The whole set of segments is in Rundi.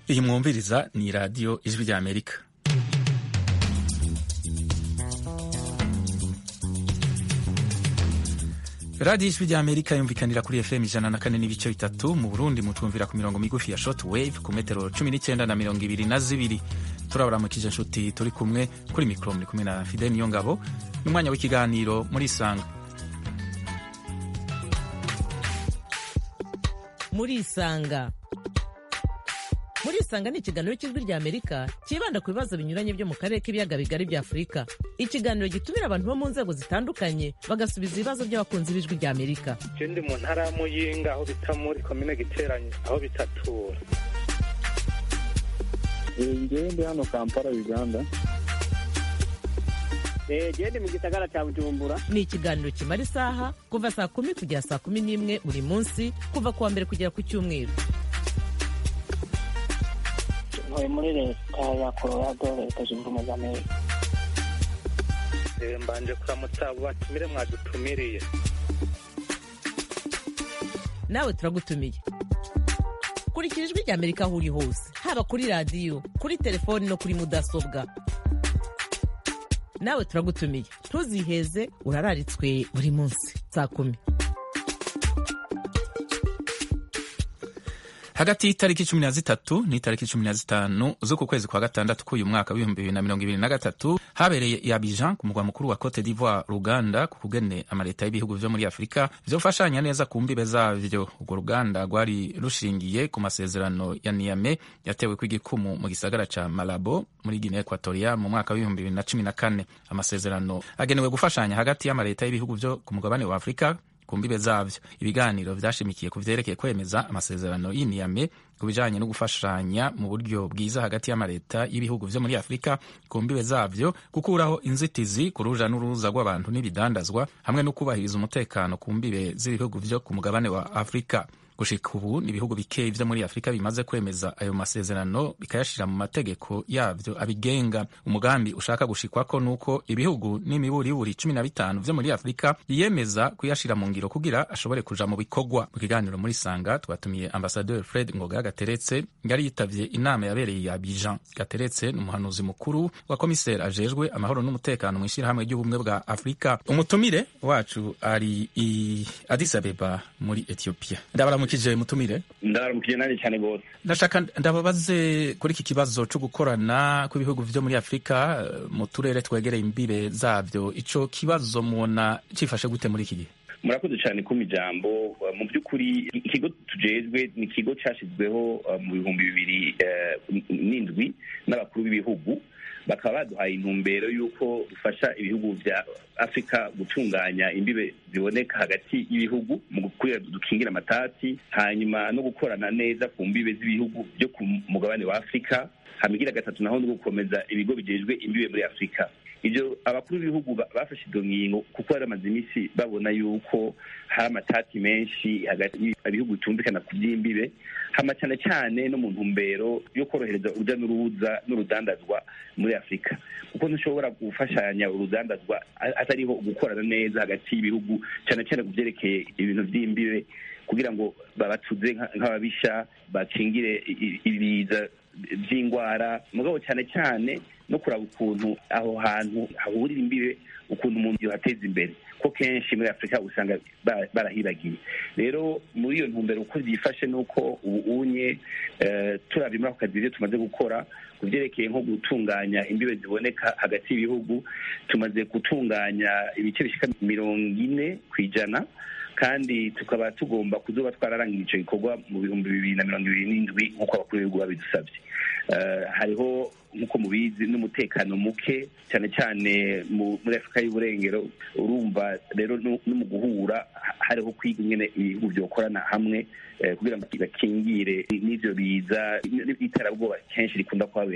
iyi mwumviriza ni radiyo ijwi rya amerika radiyo ijwi rya amerika yumvikanira kuri fm ijana na kane n'ibice bitatu mu burundi mutwumvira ku mirongo migufi ya short wave ku metero cumi n'icyenda na mirongo ibiri na zibiri turaburamukije inshuti turi kumwe kuri mikoro muri kumwe na fide niyo ngabo n'umwanya w'ikiganiro muri isanga muri isanga muri isanga ni ikiganiro cy'ijwi rya amerika cyibanda ku bibazo binyuranye byo mu karere k'ibiyaga bigari bya afurika ikiganiro gitumira abantu bo mu nzego zitandukanye bagasubiza ibibazo by'abakunzi b'ijwi rya amerika je ndi mu ntara ya muyinga aho bita muri komine giteranye aho bitatura ngewe ndi hano kampala uganda gende mu gisagara cya bujumbura ni ikiganiro kimara isaha kuva saa kumi kugera saa kumi n'imwe buri munsi kuva ku wa mbere kugera ku cyumweru ntuye muri leta ya colorado leta zunze ubumwe za amerika Eh, mbanje kuramutsa abo batumire mwadutumiriye nawe turagutumiye kurikira ijwi rya amerika aho uri hose haba kuri radiyo kuri telefoni no kuri mudasobwa nawe turagutumiye ntuziheze urararitswe buri munsi saa kumi hagati y'itariki cumi na zitatu n'itariki cumi na zitanu z'uku kwezi kwa gatandatu k'uyu mwaka w'ibihumbi bibiri na mirongo ibiri na gatatu habereye i Abidjan ku mugwa mukuru wa Cote d'Ivoire Ruganda ku kugene amaleta y'ibihugu vyo muri Afurika vyofashanya neza ku mbibe zavyo urwo ruganda rwari rushingiye ku masezerano ya Niamey yatewe kw'igikumu mu gisagara ca Malabo muri Guinea Equatorial mu mwaka w'ibihumbi bibiri na cumi na kane amasezerano agenewe gufashanya hagati y'amaleta y'ibihugu vyo ku mugabane wa Afurika ku mbibe zavyo ibiganiro vyashimikiye ku vyerekeye kwemeza amasezerano y'iniyame ku bijanye no gufashanya mu buryo bwiza hagati y'amaleta y'ibihugu vyo muri afurika ku mbibe zavyo gukuraho inzitizi ku ruja n'uruza rw'abantu n'ibidandazwa hamwe no kubahiriza umutekano ku mbibe z'ibihugu vyo ku mugabane wa afurika gushika ubu ni ibihugu bikeyi vyo muri afurika bimaze kwemeza ayo masezerano bikayashira mu mategeko yavyo abigenga umugambi ushaka gushikwako nuko ibihugu n'imiburiburi cumi na bitanu vyo muri afurika biyemeza kuyashira mu ngiro kugira ashobore kuja mu bikorwa mu kiganiro muri sanga twatumiye ambasaderi fred ngoga gateretse yari yitavye inama yabereye ya bijan gateretse ni umuhanuzi mukuru wa komiseri ajejwe amahoro n'umutekano mu ishirahamwe ry'ubumwe bwa afurika umutumire wacu ari i addis abeba muri ethiopia ndabaramukije mutumire ndabaramukije nanjye cyane rwose ndashaka ndababaze kuri iki kibazo cyo gukorana kw'ibihugu vyo muri afurika eh, mu turere twegereye imbibe zavyo ico kibazo mubona cifashe gute muri iki gihe murakoze cyane kuma ijambo Uh, mu by'ukuri ikigo tujejwe ni ikigo cyashyizweho uh, mu bihumbi bibiri eh, n'indwi n'abakuru b'ibihugu bakaba baduhaye intumbero y'uko dufasha ibihugu vya afurika gutunganya imbibe ziboneka hagati y'ibihugu mu kugira dukingira amatati hanyuma no gukorana neza ku mbibe z'ibihugu byo ku mugabane wa afurika hamigira gatatu naho no gukomeza ibigo bijejwe imbibe muri afurika ibyo abakuru b'ibihugu ba- bafashe izo ngingo kuko bari bamaze iminsi babona yuko hari amatati menshi hagati y'ibihugu bitumvikana ku by'imbibe hama cyane cyane no mu ntumbero yo korohereza urujya n'uruza n'urudandazwa muri afurika kuko ntushobora gufashanya urudandazwa a- atariho gukorana neza hagati y'ibihugu cyane cyane ku byerekeye ibintu by'imbibe kugira ngo babatuze nka- nk'ababisha bakingire i- i- ibiza by'indwara mugabo cyane cyane no kuraba ukuntu aho hantu hahurira imbibe ukuntu umuntu yohateza imbere ko kenshi muri afurika usanga ba- barahibagiye rero muri iyo ntumbero uko byifashe ni uko ubu unye eh, turabye muri ako kazi ibyo tumaze gukora ku byerekeye nko gutunganya imbibe ziboneka hagati y'ibihugu tumaze gutunganya ibice bishika mirongo ine ku ijana kandi tukaba tugomba kuzoba twararangije icyo gikorwa mu bihumbi bibiri na mirongo ibiri n'indwi nk'uko abakuru b'ibihugu babidusabye Eh, hariho nk'uko mubizi n'umutekano muke cyane cyane mu- muri afurika y'uburengero urumva rero no no mu guhura ha- hariho kwiga ingene ibihugu byokorana hamwe eh, kugira ngo bakingire n'ivyo biza n'iterabwoba kenshi rikunda kuhabera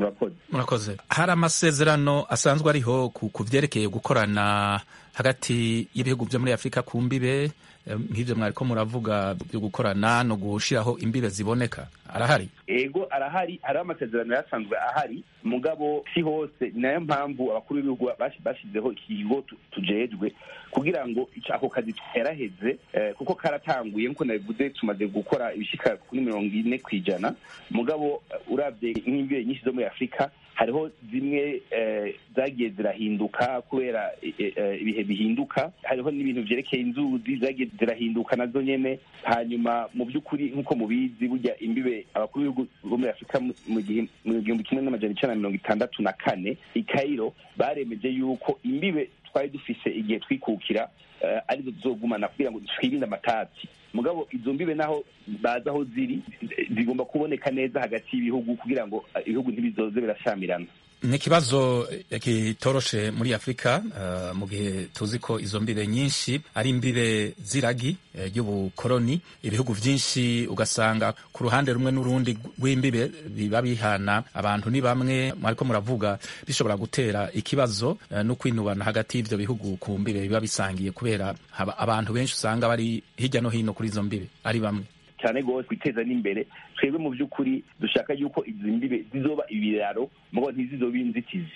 murakoze murakoze hari amasezerano asanzwe ariho ku ku vyerekeye gukorana hagati y'ibihugu vyo muri afurika ku mbibe eh, nk'ivyo mwariko muravuga vyo gukorana no gushiraho imbibe ziboneka arahari ego arahari hariho amasezerano yasanzwe ahari mugabo si hose ni nayo mpamvu abakuru b'ibihugu bashi- bashizeho ikigo tu- tujejwe kugira ngo ico- ako kazi keraheze eh, kuko karatanguye nkuko nabivuze tumaze gukora ibishika kuri mirongo ine kw'ijana mugabo eh, uravye nk'imbibe nyinshi zo muri afurika hariho zimwe eh, zagiye zirahinduka kubera eh, eh, ibihe bihinduka hariho n'ibintu vyerekeye inzuzi zagiye zirahinduka nazo nyene hanyuma mu by'ukuri nk'uko mubizi burya imbibe abakuru b'ibihugu bo muri afurika mu- mu gihe- mu gihumbi kimwe n'amajana icenda na mirongo itandatu na kane i kairo baremeje yuko imbibe twari dufise igihe twikukira eh, arizo tuzogumana kugira ngo twirinde amatati mugabo izo mbibe naho bazi aho ziri zigomba kuboneka neza hagati y'ibihugu kugira ngo eh, ibihugu ntibizoze birashamirana ni ikibazo eh, kitoroshe muri afurika eh, mu gihe tuzi ko izo mbibe nyinshi ari imbibe z'iragi eh, ry'ubukoroni ibihugu vyinshi ugasanga ku ruhande rumwe n'urundi rw'imbibe biba bihana abantu ni bamwe mwariko muravuga bishobora gutera ikibazo eh, no kwinubana hagati y'ivyo bihugu ku mbibe biba bisangiye kubera haba- abantu benshi usanga bari hirya no hino kuri izo mbibe ari bamwe cyane rwose kwiteza n'imbere twebwe mu by'ukuri dushaka yuko izi mbibe zizoba ibiraro mugabo ntizizobe inzitizi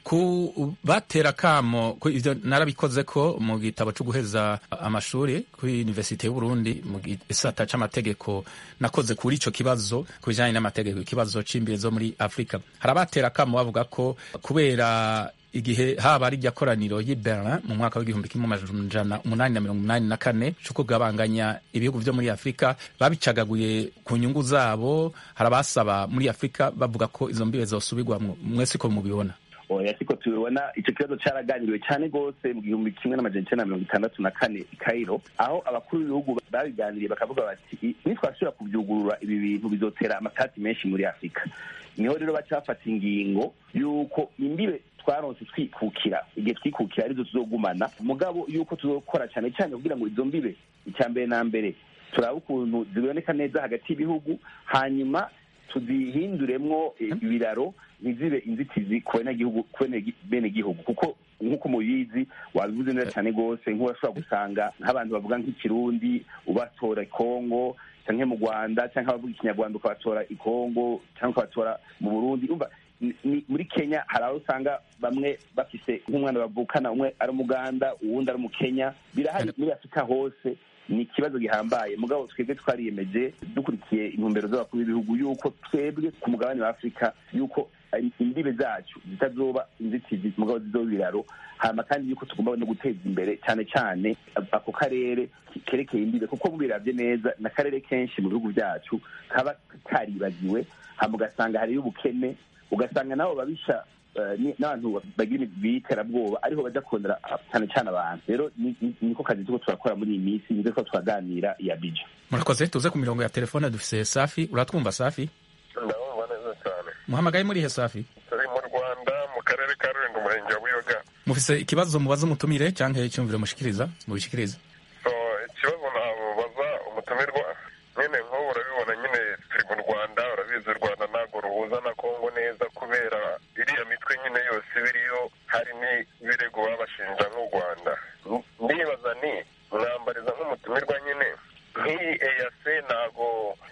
ku batera kamo ku ivyo narabikoze ko mu gitabo cyo guheza amashuri kuri Universite y'u Burundi mu gisata c'amategeko nakoze kuri ico kibazo ku bijanye n'amategeko ikibazo c'imbibe zo muri Afrika hari abatera kamo bavuga ko kubera igihe haba ari rya koraniro y'i Berlin mu mwaka w'igihumbi kimwe amajana umunani na mirongo umunani na kane co kugabanganya ibihugu vyo muri Afrika babicagaguye ku nyungu zabo hari abasaba muri Afrika bavuga ko izo mbibe zosubirwamwo mwese ko mubibona oya siko tubibona ico kibazo caraganiriwe cyane rwose mu gihumbi kimwe n'amajana icenda na mirongo itandatu na kane i kairo aho abakuru b'ibihugu babiganiriye bakavuga bati nitwashobora kuvyugurura ibi bintu bizotera amatati menshi muri afurika niho rero baca bafata ingingo y'uko imbibe twaronse twikukira igihe twikukira arizo tuzogumana mugabo y'uko tuzokora cyane cyane kugira ngo izo mbibe icya mbere na mbere turabe ukuntu ziboneka neza hagati y'ibihugu hanyuma tuzihinduremwo ibiraro ntizibe inzitizi ku banyagihugu ku bene gihugu kuko nk'uko mubizi wabivuze neza cyane rwose nk'urashobora gusanga nk'abantu bavuga nk'ikirundi ubatora kongo cyangwa mu rwanda cyangwa abavuga ikinyarwanda ukabatora i kongo cyangwa ukabatora mu burundi umva muri kenya hari aho usanga bamwe bafise nk'umwana bavukana umwe ari umuganda uwundi ari umukenya birahari muri afurika hose ni ikibazo gihambaye mugabo twebwe twariyemeje dukurikiye intumbero z'abakuru b'ibihugu yuko twebwe ku mugabane wa afurika yuko imbibe zacu zitazoba inzitizi mugabo zizoba ibiraro hama kandi yuko tugomba no guteza imbere cyane cyane ako karere kerekeye imbibe kuko mubiravye neza na karere kenshi mu bihugu byacu kaba karibagiwe hama ugasanga hariyo ubukene ugasanga nabo babisha n'abantu bagira biterabwoba ariho bajya kondera cyane cyane abantu rero niko kazi tuko turakora muri iyi minsi nibyo ko turaganira iya bija murakoze tuze ku mirongo ya telefone dufise safi uratwumva safi ndabumva neza cyane muhamagaye muri he safi turi mu rwanda mu karere ka rulindo umurenge wa buyoga mufise ikibazo mubaza umutumire cyangwa icyumviro mushikiriza mubishikiriza so ikibazo nabaza umutumirwa nyine nk'ubu urabibona nyine turi mu rwanda urabizi u rwanda ntabwo ruhuza na kongo neza kubera iriya mitwe nyine yose ibiriyo hari n'ibirego babashinja nk'u rwanda ndibaza ni mwambariza nk'umutumirwa nyine nk'iyi eyase ntabwo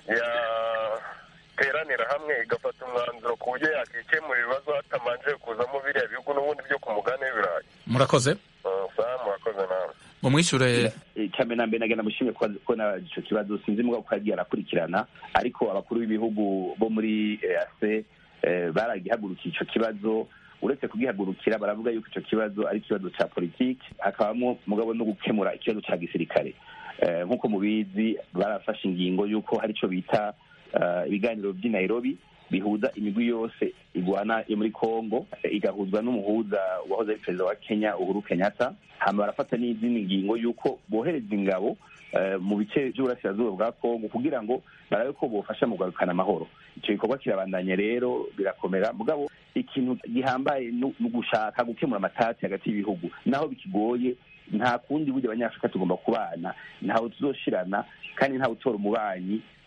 yateranira hamwe igafata umwanzuro ku buryo yakikemura ibibazo hatamanje kuzamo biriya bihugu n'ubundi byo ku mugani w'ibirayi murakoze saa murakoze nawe mumwishure cyane na mbere nagenda mushimye ko na ico kibazo sinzi mugabo ko yagiye arakurikirana ariko abakuru b'ibihugu bo muri EAC baragihagurukiye ico kibazo uretse kugihagurukira baravuga yuko ico kibazo ari ikibazo ca politiki hakabamo mugabo no gukemura ikibazo ca gisirikare nk'uko mubizi barafashe ingingo y'uko hari ico bita ibiganiro by'i Nairobi bihuza imigwi yose igwana yo muri Congo igahuzwa n'umuhuza wahoze ari perezida wa Kenya Uhuru Kenyatta hama barafata n'izindi ngingo y'uko bohereza ingabo mu bice by'uburasirazuba bwa Congo kugira ngo barabe ko bofasha mu kugarukana amahoro icyo gikorwa kirabandanya rero birakomera mugabo ikintu gihambaye ni ugushaka gukemura amatati hagati y'ibihugu naho bikigoye nta kundi burya abanyafurika tugomba kubana ntawe tuzoshirana kandi ntawe utora umubanyi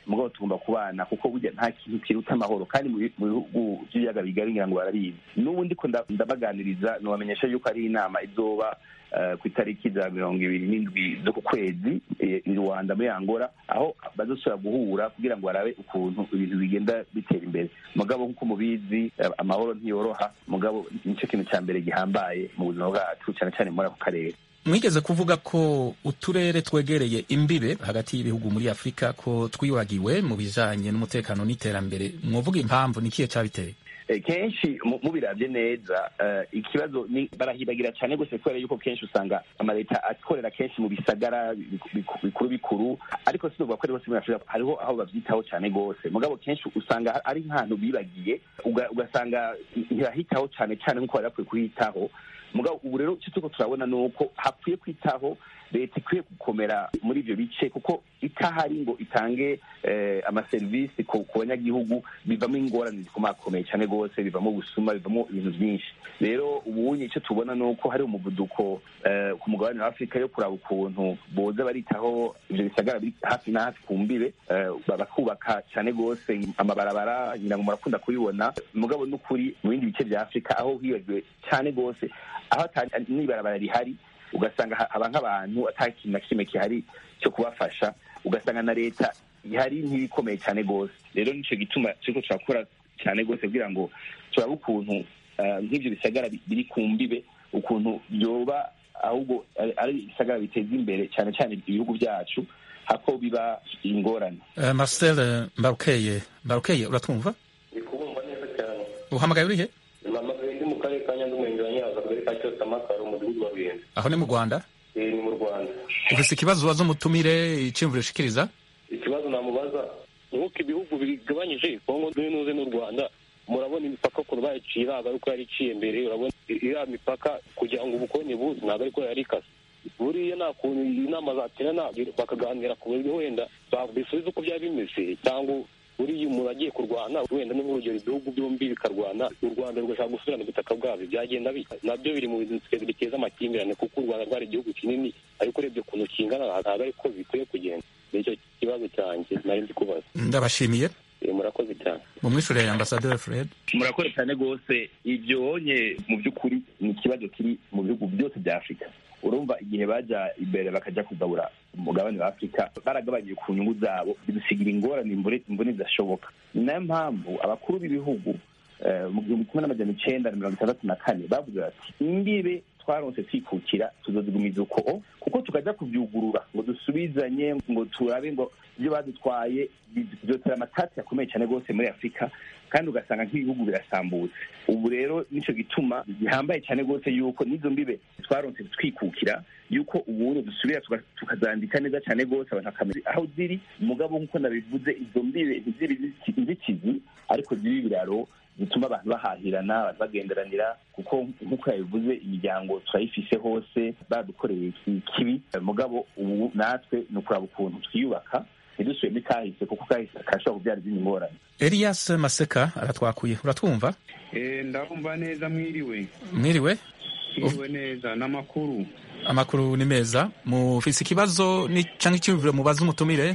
mugabo tugomba kubana kuko burya nta kintu kiruta amahoro kandi mu bi- mu bihugu by'ibiyaga bigari ngira ngo barabizi n'ubu ndiko nda- ndabaganiriza nobamenyesha yuko ari inama izoba eh, ku itariki za mirongo ibiri n'indwi zo ku kwezi eh, i rwanda muri angola aho bazosubira guhura kugira ngo barabe ukuntu ibintu bigenda bitera imbere mugabo nk'uko mubizi eh, amahoro ntiyoroha mugabo nicyo kintu cya mbere gihambaye mu buzima bwacu cyane cyane muri ako karere mwigeze kuvuga ko uturere twegereye imbibe hagati y'ibihugu muri afurika ko twibagiwe mu bijanye n'umutekano n'iterambere mwovuga impamvu ni ikihe cabiteye Eh, kenshi mu- mubiravye neza eh, ikibazo ni barahibagira cyane gose kubera yuko kenshi usanga amaleta akorera kenshi mu bisagara biku- biku- bikuru bikuru ariko sinovuga ko ari hose muri afurika hariho aho bavyitaho cyane gose mugabo kenshi usanga ari nk'ahantu bibagiye uga- ugasanga ntibahitaho cyane cyane nk'uko bari bakwiye kuhitaho mugabo ubu rero icyo turiko turabona ni uko hakwiye kwitaho leta ikwiye gukomera muri ivyo bice kuko itahari ngo itange eh, amaserivisi ku ku banyagihugu bivamo ingorane zikomakomeye cyane rwose bivamo ubusuma bivamo ibintu byinshi rero ubunye icyo tubona ni uko hari umuvuduko eh, ku mugabane wa afurika yo kuraba ukuntu boza baritaho ivyo bisagara biri hafi na hafi ku mbibe eh, bakubaka cyane rwose amabarabara ngira ngo murakunda kubibona mugabo n'ukuri mu bindi bice bya afurika aho hibagiwe cyane rwose aho ata n'ibarabara rihari ugasanga ha- haba nk'abantu ata kintu na kimwe gihari cyo kubafasha ugasanga na leta ihari ntibikomeye cyane rwose rero nicyo gituma turiko turakora cyane rwose kugira ngo turabe ukuntu eh, nk'ivyo bisagara bi- biri ku mbibe ukuntu byoba ahubwo ari- ari ibisagara biteza imbere cyane cyane ibihugu byacu hako biba ingorane uh, marcel eh, mbarukeye mbarukeye uratwumva ndi kubumva neza cyane uhamagaye urihe mpamagaye ndi mu karere ka nyanza umurenge wa nyanza akagari ka cyose amakaro umudugudu wa ruyenzi aho ni mu rwanda Eh, ni mu rwanda ufise ikibazo ubaza umutumire iciyumviro ushikiriza ikibazo namubaza ni nk'uko ibihugu bigabanyije kongo n'uze n'u rwanda murabona imipaka ukuntu bayiciye ntabwo ari uko yari iciye mbere urabona iriya mipaka kugira ngo ubukonye buze ntabwo ariko yari ikase buriya nta kuntu inama zaterana bakaganira ku buryo wenda bisubiza uko byaba bimeze cyangwa buriya umuntu agiye kurwana wenda ni nk'urugero ibihugu byombi bikarwana u rwanda rugashaka gusubirana ubutaka bwabyo byagenda bita nabyo biri mu bintu biteza amakimbirane kuko u rwanda rwari igihugu kinini ariko urebye ukuntu kingana ntabwo ariko bikwiye kugenda nicyo kibazo cyanjye nari ndi kubaza ndabashimiye Eh, murakoze cyane mu mwishurire ambasaderi fred murakora cyane rwose ibyo wonye mu by'ukuri ni ikibazo kiri mu bihugu byose bya afurika urumva igihe bajya imbere bakajya kugabura umugabane wa afurika baragabanyije ku nyungu zabo bidusigira ingorane imbone imbone zidashoboka ni nayo mpamvu abakuru b'ibihugu eh, mu gihumbi kimwe n'amajana icenda na mirongo itandatu na kane bavuze bati imbibe twaronse twikukira tuzozigumiza uko kuko tukajya kubyugurura ngo dusubizanye ngo turabe ngo ibyo badutwaye byotera amatati akomeye cyane rwose muri afurika kandi ugasanga nk'ibihugu birasambutse ubu rero nicyo gituma gihambaye cyane rwose yuko n'izo mbibe twaronse twikukira yuko ubundi dusubira tuka- tukazandika neza cyane rwose abantu bakamenya aho ziri mugabo nk'uko nabivuze izo mbibe ntizibe inziti- inzitizi ariko zibe ibiraro bituma abantu bahahirana abantu bagenderanira kuko nk'uko yabivuze imiryango turayifise hose badukoreye iki- kibi mugabo ubu natwe ni ukuraba ukuntu twiyubaka ntidusubiremo ikahise kuko kahise karashobora kubyara izindi ngorane elias maseka aratwakuye uratwumva Eh, ndabumva neza mwiriwe mwiriwe mwiriwe neza n'amakuru amakuru ni meza mufise ikibazo ni canke icyumviro mubaza umutumire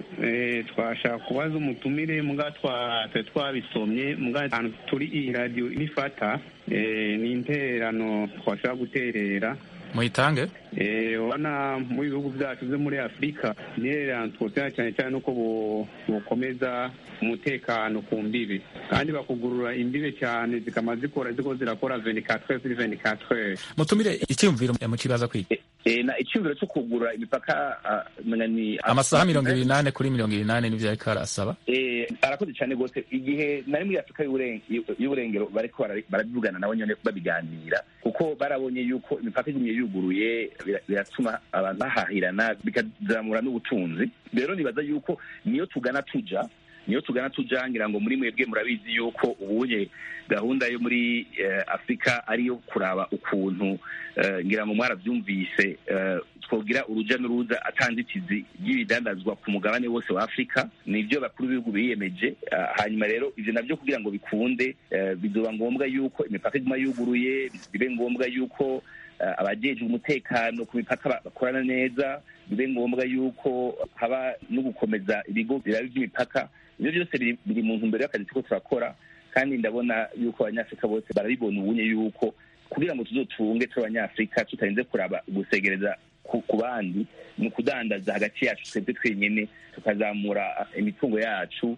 Eh, twashaka kubaza umutumire muga twa twe twabisomye muga ahantu turi iyi radiyo nifata eh, ni intererano twashaka guterera muyitange Eh, urabona mu bihugu byacu byo muri afurika intererano twotera cyane cyane nuko bo- bokomeza umutekano ku mbibe kandi bakugurura imbibe cyane zikama zikora ziko zirakora 24 kuri 24 mutumire icyumviro mukibaza kwiga Eh, na icyumviro cyo kugura imipaka ah, menya ni amasaha mirongo ibiri n'ane kuri mirongo ibiri n'ane nivyo ariko arasaba Eh, arakoze cyane rwose igihe nari muri afurika y'Uburen- y'uburengero bariko bara- barabivugana nabo nyene babiganira kuko barabonye yuko imipaka igumye yuguruye bira- biratuma abantu bahahirana bikazamura n'ubutunzi rero nibaza yuko niyo tugana tuja niyo tugana tuja ngira ngo muri mwebwe murabizi yuko ubunye gahunda yo muri eh, afurika ariyo kuraba ukuntu eh, ngira ngo mwarabyumvise eh, twogira uruja n'uruza atanzitizi ry'ibidandazwa ku mugabane wose wa afurika nibyo bakuru b'ibihugu biyemeje Ah, hanyuma rero ivyo navyo kugira ngo bikunde eh, bizoba ngombwa yuko imipaka iguma yuguruye bibe ngombwa yuko abajejwe umutekano ku mipaka bakorana neza bibe ngombwa yuko haba no gukomeza ibigo biraba iby'imipaka ibyo byose biri mu ntumbero y'akazi turiko turakora kandi ndabona yuko abanyafurika bose barabibona ubunye yuko kugira ngo tuzotunge turi abanyafurika tutarinze kuraba gusegereza ku bandi ni ukudandaza hagati yacu twebwe twenyene tukazamura imitungo yacu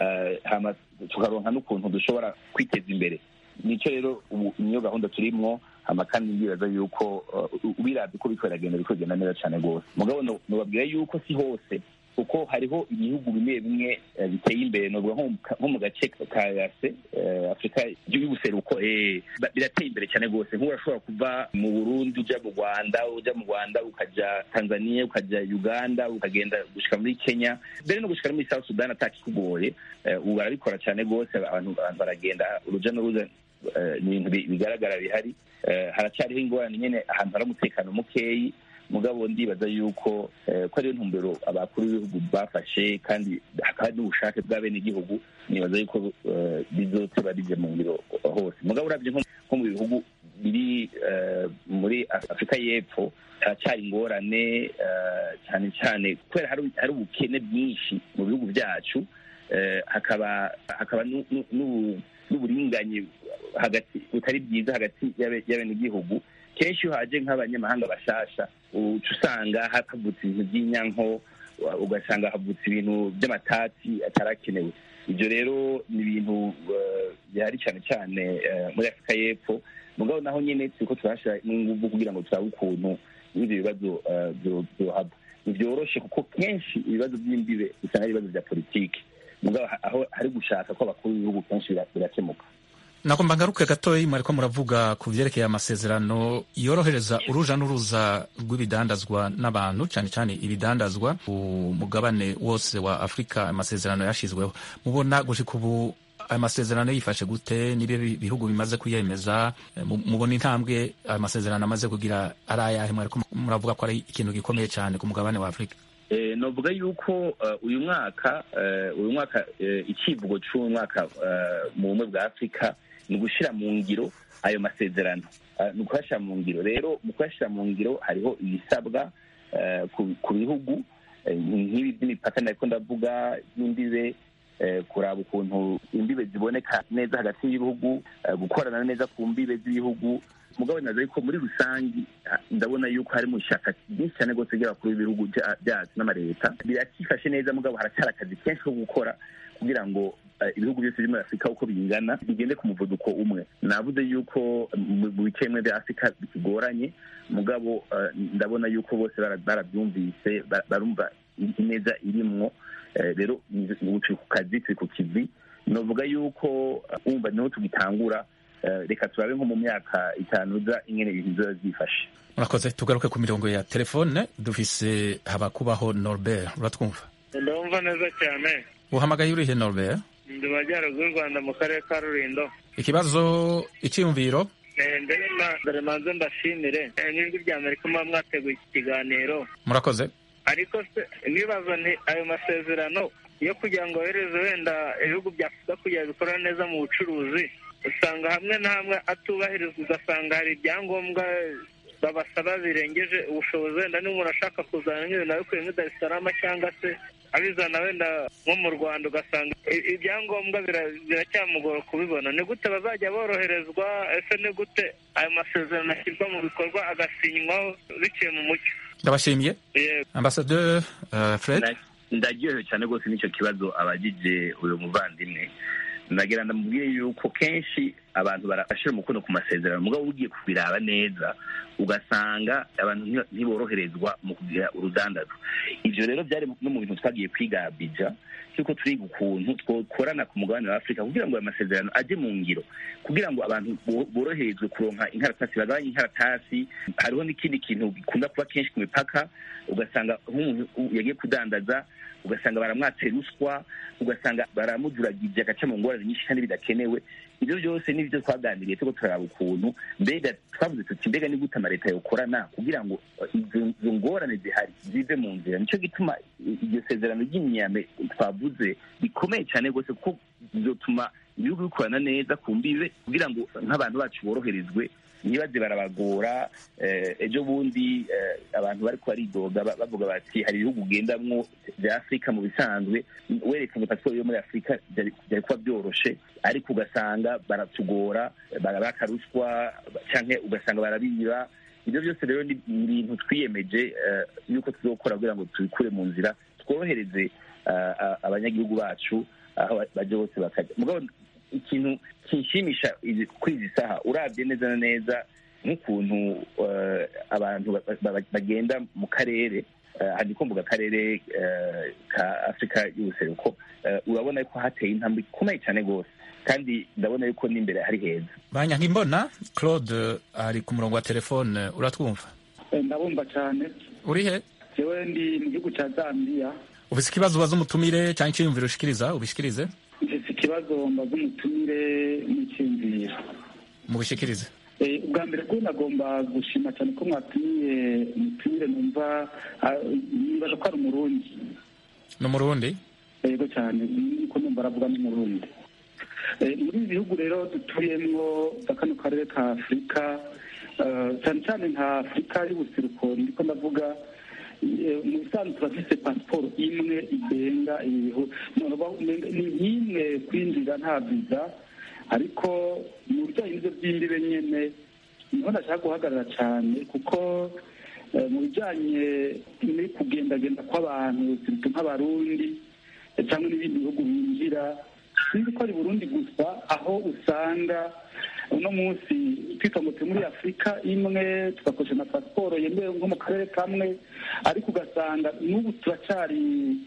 tukaronka n'ukuntu dushobora kwiteza imbere nicyo rero ubu niyo gahunda turimwo hama kandi ndibaza yuko ubirabye uko biriko biragenda biriko bigenda neza cane rwose mugabo nobabwira yuko si hose kuko hariho ibihugu bimwe bimwe biteye imbere novuga nko mu gace ka yase afurika y'ubuseruko birateye imbere cyane rwose nk'ubu urashobora kuva mu burundi uja mu rwanda uja mu rwanda ukaja tanzania ukaja uganda ukagenda gushika muri kenya mbere no gushika muri south sudan atakikugoye ubu barabikora cyane rwose abantu baragenda uruja n'uruza ni ibintu bigaragara bihari haracyariho ingorane nyine ahantu hari umutekano mukeyi mugabo ndibaza yuko ko ariyo ntumbero abakuru b'ibihugu bafashe kandi hakaba hari n'ubushake bw'abenegihugu nibaza yuko bizoteba rije mu ngiro hose mugabo urabye nko mu bihugu biri muri afurika y'epfo haracyari ingorane cyane cyane kubera hari ubukene bwinshi mu bihugu byacu hakaba hakaba n'uburinganyi hagati butari bwiza hagati y'abenegihugu kenshi iyo haje nk'abanyamahanga bashasha uca usanga havutse ibintu by'inyanko ugasanga havutse ibintu by'amatati atarakenewe ibyo rero ni ibintu bihari cyane cyane muri afurika y'epfo mugabo naho nyine turiko turahashyira n'inguvu kugira ngo turabe ukuntu n'ibyo bibazo byohaba ntibyoroshe kuko kenshi ibibazo by'imbibe usanga ari ibibazo bya politiki mugabo aho hari gushaka ko abakuru b'ibihugu kenshi birakemuka nagomba ngaruke gatoya mwariko muravuga ku vyerekeye amasezerano yorohereza uruja n'uruza rw'ibidandazwa n'abantu cyane cyane ibidandazwa ku mugabane wose wa afurika amasezerano yashizweho mubona gushika ubu ayo masezerano yifashe gute n'ibyo bihugu bimaze kuyemeza mubona intambwe ayo masezerano amaze kugira ari ayahe mwariko muravuga ko ari ikintu gikomeye cyane ku mugabane wa afurika novuga yuko uyu mwaka uyu mwaka icivugo cy'uyu mwaka mu bumwe bwa afurika ni ugushyira mu ngiro ayo masezerano ni ukuyashyira mu ngiro rero mu kuyashyira mu ngiro hariho ibisabwa ku bihugu nk'ibi by'imipaka nariko ndavuga n'imbibe kuraba ukuntu imbibe ziboneka neza hagati y'ibihugu gukorana neza ku mbibe z'ibihugu mugabo naza yuko muri rusangi ndabona yuko harimo ishyaka ryinshi cyane rwose ry'abakuru b'ibihugu byacu n'amaleta birakifashe neza mugabo haracyari akazi kenshi ko gukora kugira ngo ibihugu byose biri muri afurika uko bingana bigende ku muvuduko umwe navuze yuko mu bice bimwe bya afurika bikigoranye mugabo ndabona yuko bose barabyumvise barumva ineza irimwo rero turi ku kazi turi ku kivi novuga yuko wumva niho tugitangura reka turabe nko mu myaka itanu uza ingene ibintu biba byifashe murakoze tugaruke ku mirongo ya telefone dufise habakubaho norbert uratwumva ndumva neza cyane uhamagaye urihe norbert ndi majyaruguru y'u rwanda mu karere ka rulindo ikibazo icyiyumviro mbere manze mbashimire n'ijwi rya amerika muba mwateguye iki kiganiro murakoze ariko se nibaza nti ayo masezerano yo kugira ngo yohereze wenda ibihugu bya afurika kugira bikora neza mu bucuruzi usanga hamwe na hamwe atubahirizwa ugasanga hari ibyangombwa babasaba birengeje ubushobozi wenda n'umuntu ashaka kuzana nk'ibintu abikuye muri darisarama cyangwa se abizana wenda nko mu rwanda ugasanga ibyangombwa biracyamugora kubibona ni gute bazajya boroherezwa ese ni gute ayo masezerano ashyirwa mu bikorwa agasinywaho biciye mu mucyo ndabashimiye ambasaderi fred ndaryohewe cyane rwose n'icyo kibazo abagije uyu muvandimwe ndagira ndamubwire yuko kenshi abantu barashyira umukono ku masezerano mugabo ugiye kubiraba neza ugasanga abantu ntiboroherezwa mu kugira urudandazo ibyo rero byari no mu bintu twagiye kwiga bija cyuko turiga ukuntu twokorana ku mugabane wa afurika kugira ngo ayo masezerano ajye mu ngiro kugira ngo abantu boroherezwe kuronka inkaratasi bagabanye inkaratasi hariho n'ikindi kintu gikunda kuba kenshi ku mipaka ugasanga nk'umuntu yagiye kudandaza ugasanga baramwatse ruswa ugasanga baramujuragije agaca mu ngorane nyinshi kandi bidakenewe ibyo byose nibyo twaganiriye turiko turaraba ukuntu mbega twavuze tuti mbega ni gute amaleta yokorana kugira ngo izo ngorane zihari zive mu nzira nicyo gituma iryo sezerano ry'imyame twavuze rikomeye cyane rwose kuko bizotuma ibihugu bikorana neza ku mbibe kugira ngo nk'abantu bacu boroherezwe ntibaze barabagora ejo bundi abantu bariko baridoga bavuga bati hari ibihugu ugendamwo vya afurika mu bisanzwe werekanye pasiporo yo muri afurika byari kuba byoroshe ariko ugasanga baratugora barabaka ruswa canke ugasanga barabiba ibyo byose rero ni ibintu twiyemeje yuko tuzokora kugira ngo tubikure mu nzira tworohereze abanyagihugu bacu aho baje bose bakajya mugabo ikintu kinshimisha kuri izi saha urabye neza na neza nk'ukuntu abantu bagenda mu karere hari ko mvuga akarere ka afurika y'ubuseruko urabona ko hateye intambwe ikomeye cyane rwose kandi ndabona yuko n'imbere hari heza banyankimbona claude ari ku murongo wa telefone uratwumva ndabumva cyane uri he jewe ndi mu gihugu cya zambia ufise ikibazo ubaza umutumire cyangwa icyiyumviro ushikiriza ubishikirize mfise ikibazo mbaza umutumire n'icyiyumviro mubishikirize ubwa mbere bwo nagomba gushima cyane ko mwatumiye umutumire numva nibaza ko ari umurundi ni umurundi yego cyane niko numva aravuga n'umurundi muri ibi bihugu rero dutuyemwo za kano karere ka afurika cyane cyane nka afurika y'ubuseruko ndiko ndavuga mu bisanzwe turafise pasiporo imwe igenga ni nk'imwe kwinjira nta viza ariko mu bijyanye n'ibyo by'imbibe nyene niho ndashaka guhagarara cyane kuko mu bijyanye no kugendagenda kw'abantu sirito nk'abarundi cyangwa n'ibindi bihugu binjira sinzi ko ari burundi gusa aho usanga uno munsi twitongotse muri afurika imwe tugakoresha na pasiporo yemewe nko mu karere kamwe ariko ugasanga n'ubu turacyari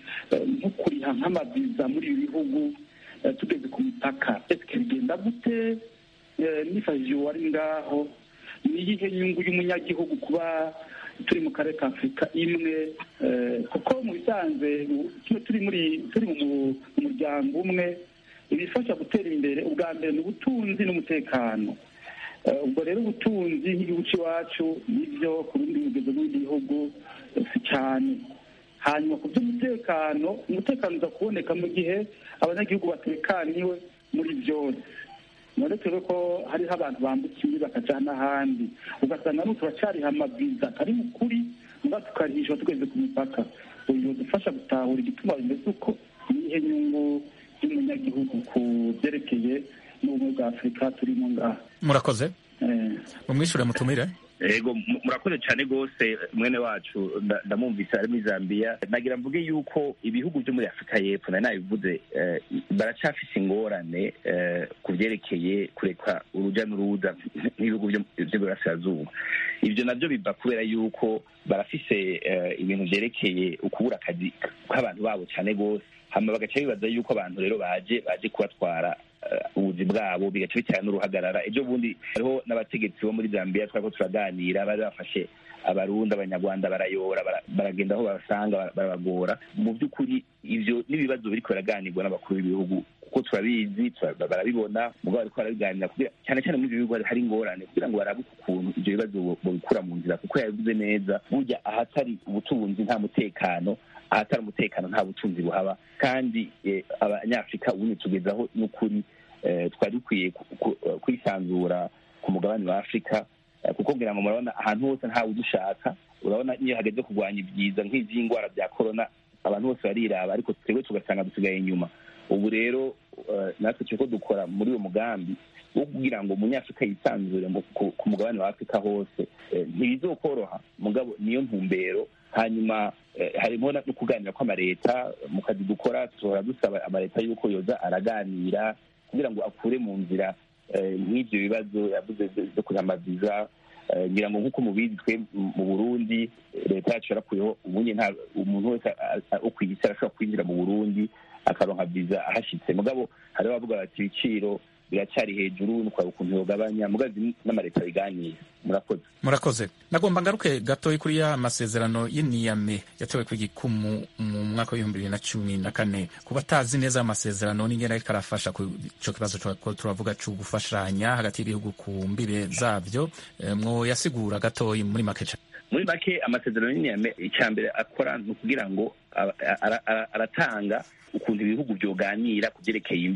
nko kuriha nk'amaviza muri ibi bihugu tugeze ku mipaka ese bigenda gute nifashishije uwari ngaho ni iyihe nyungu y'umunyagihugu kuba turi mu karere ka afurika imwe kuko mu bisanzwe turi muri turi mu muryango umwe ibifasha gutera imbere ubwa mbere ni ubutunzi n'umutekano ubwo rero ubutunzi nk'igihugu cy'iwacu nibyo ku bindi bigezo b'ibindi bihugu si cyane hanyuma ku by'umutekano umutekano uza kuboneka mu gihe abanyagihugu batekaniwe muri byose none twebwe ko hariho abantu bambuka imbi bakaja n'ahandi ugasanga n'ubu turacyariha amaviza atari mu kuri muga tukarihishwa tugeze ku mipaka uyu dufasha gutahura igituma bimeze uko nihe nyungu y'umunyagihugu ku byerekeye n'ubumwe bwa afurika turimo ngaha murakoze mumwishure mutumire ego murakoze cyane rwose mwene wacu ndamwumvise ari muri zambia nagira mvuge yuko ibihugu byo muri afurika y'epfo nari nabivuze baracafise ingorane ku byerekeye kureka urujya n'uruza n'ibihugu by'iburasirazuba ibyo nabyo biva kubera yuko barafise ibintu byerekeye ukubura akazi k'abantu babo cyane rwose hama bagaca bibaza yuko abantu rero baje baje kubatwara ubuzi bwabo bigaca bitera n'uruhagarara ejo bundi hariho n'abategetsi bo muri zambia twariko turaganira bari bafashe abarundi abanyarwanda barayora baragenda aho babasanga barabagora mu by'ukuri ivyo n'ibibazo biriko biraganirwa n'abakuru b'ibihugu kuko turabizi barabibona mugabo bariko barabiganira cyane cyane muri ivyo bihugu hari ingorane kugira ngo barabe ukuntu ivyo bibazo bobikura mu nzira kuko yabivuze neza burya ahatari ubutunzi nta mutekano ahatari umutekano nta butunzi buhaba kandi abanyafurika ubundi tugezaho n'ukuri twari dukwiye kwisanzura ku mugabane wa afurika kuko ngira ngo murabona ahantu hose ntawe udushaka urabona iyo hageze kurwanya ibyiza nk'iby'indwara bya korona abantu bose bariraba ariko twebwe tugasanga dusigaye inyuma ubu rero natwe turiko dukora muri uwo mugambi wo kugira ngo umunyafurika yisanzure ku mugabane wa afurika hose ntibizokoroha mugabo niyo ntumbero hanyuma harimo no kuganira kw'amaleta mu kazi dukora duhora dusaba amaleta y'uko yoza araganira kugira ngo akure mu nzira nk'ibyo bibazo yavuze byo kuriha amaviza ngira ngo nk'uko mubizi twe mu burundi leta yacu yarakuyeho ubundi nta umuntu wese wo ku isi arashobora kwinjira mu burundi akaronka viza ahashitse mugabo hariho abavuga bati ibiciro biracyari hejuru nukwaba ukuntu yogabanya mugazi n'amaleta biganira murakoze murakoze nagomba ngaruke gatoyi kuri ya masezerano y'iniyame yatewe ku gikumu mu mwaka w'ibihumbi bibiri na cumi na kane ku batazi neza amasezerano n'ingene ariko arafasha ku ico kibazo ko turavuga co gufashanya hagati y'ibihugu ku mbire zavyo mwo yasigura gatoyi muri make muri make amasezerano y'iniyame icya mbere akora ni ukugira ngo aratanga ukuntu ibihugu byoganira ku byerekeye imbibe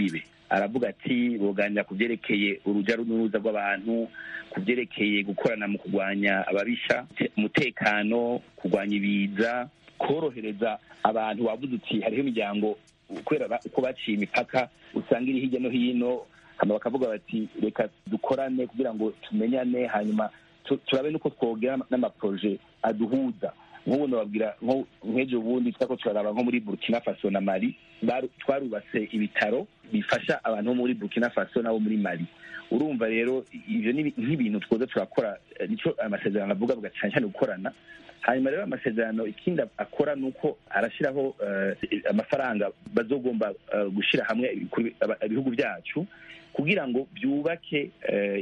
aravuga ati boganira ku byerekeye urujya n'uruza rw'abantu ku byerekeye gukorana mu kurwanya ababisha umutekano kurwanya ibiza korohereza abantu wavuze uti hariho imiryango kubera uko baciye imipaka usanga iri hirya no hino hama bakavuga bati reka dukorane kugira ngo tumenyane hanyuma turabe nuko twogera n'amaporoje aduhuza nk'ubu nababwira nk'ejo bundi twako turaraba nko muri burkina faso na mali twarubatse ibitaro bifasha abantu bo muri burkina faso n'abo muri mali urumva rero ibyo ni nk'ibintu twoza turakora nicyo amasezerano avuga avuga cyane cyane gukorana hanyuma rero amasezerano ikindi akora ni uko arashyiraho amafaranga bazogomba gushyira hamwe ibihugu byacu kugira ngo byubake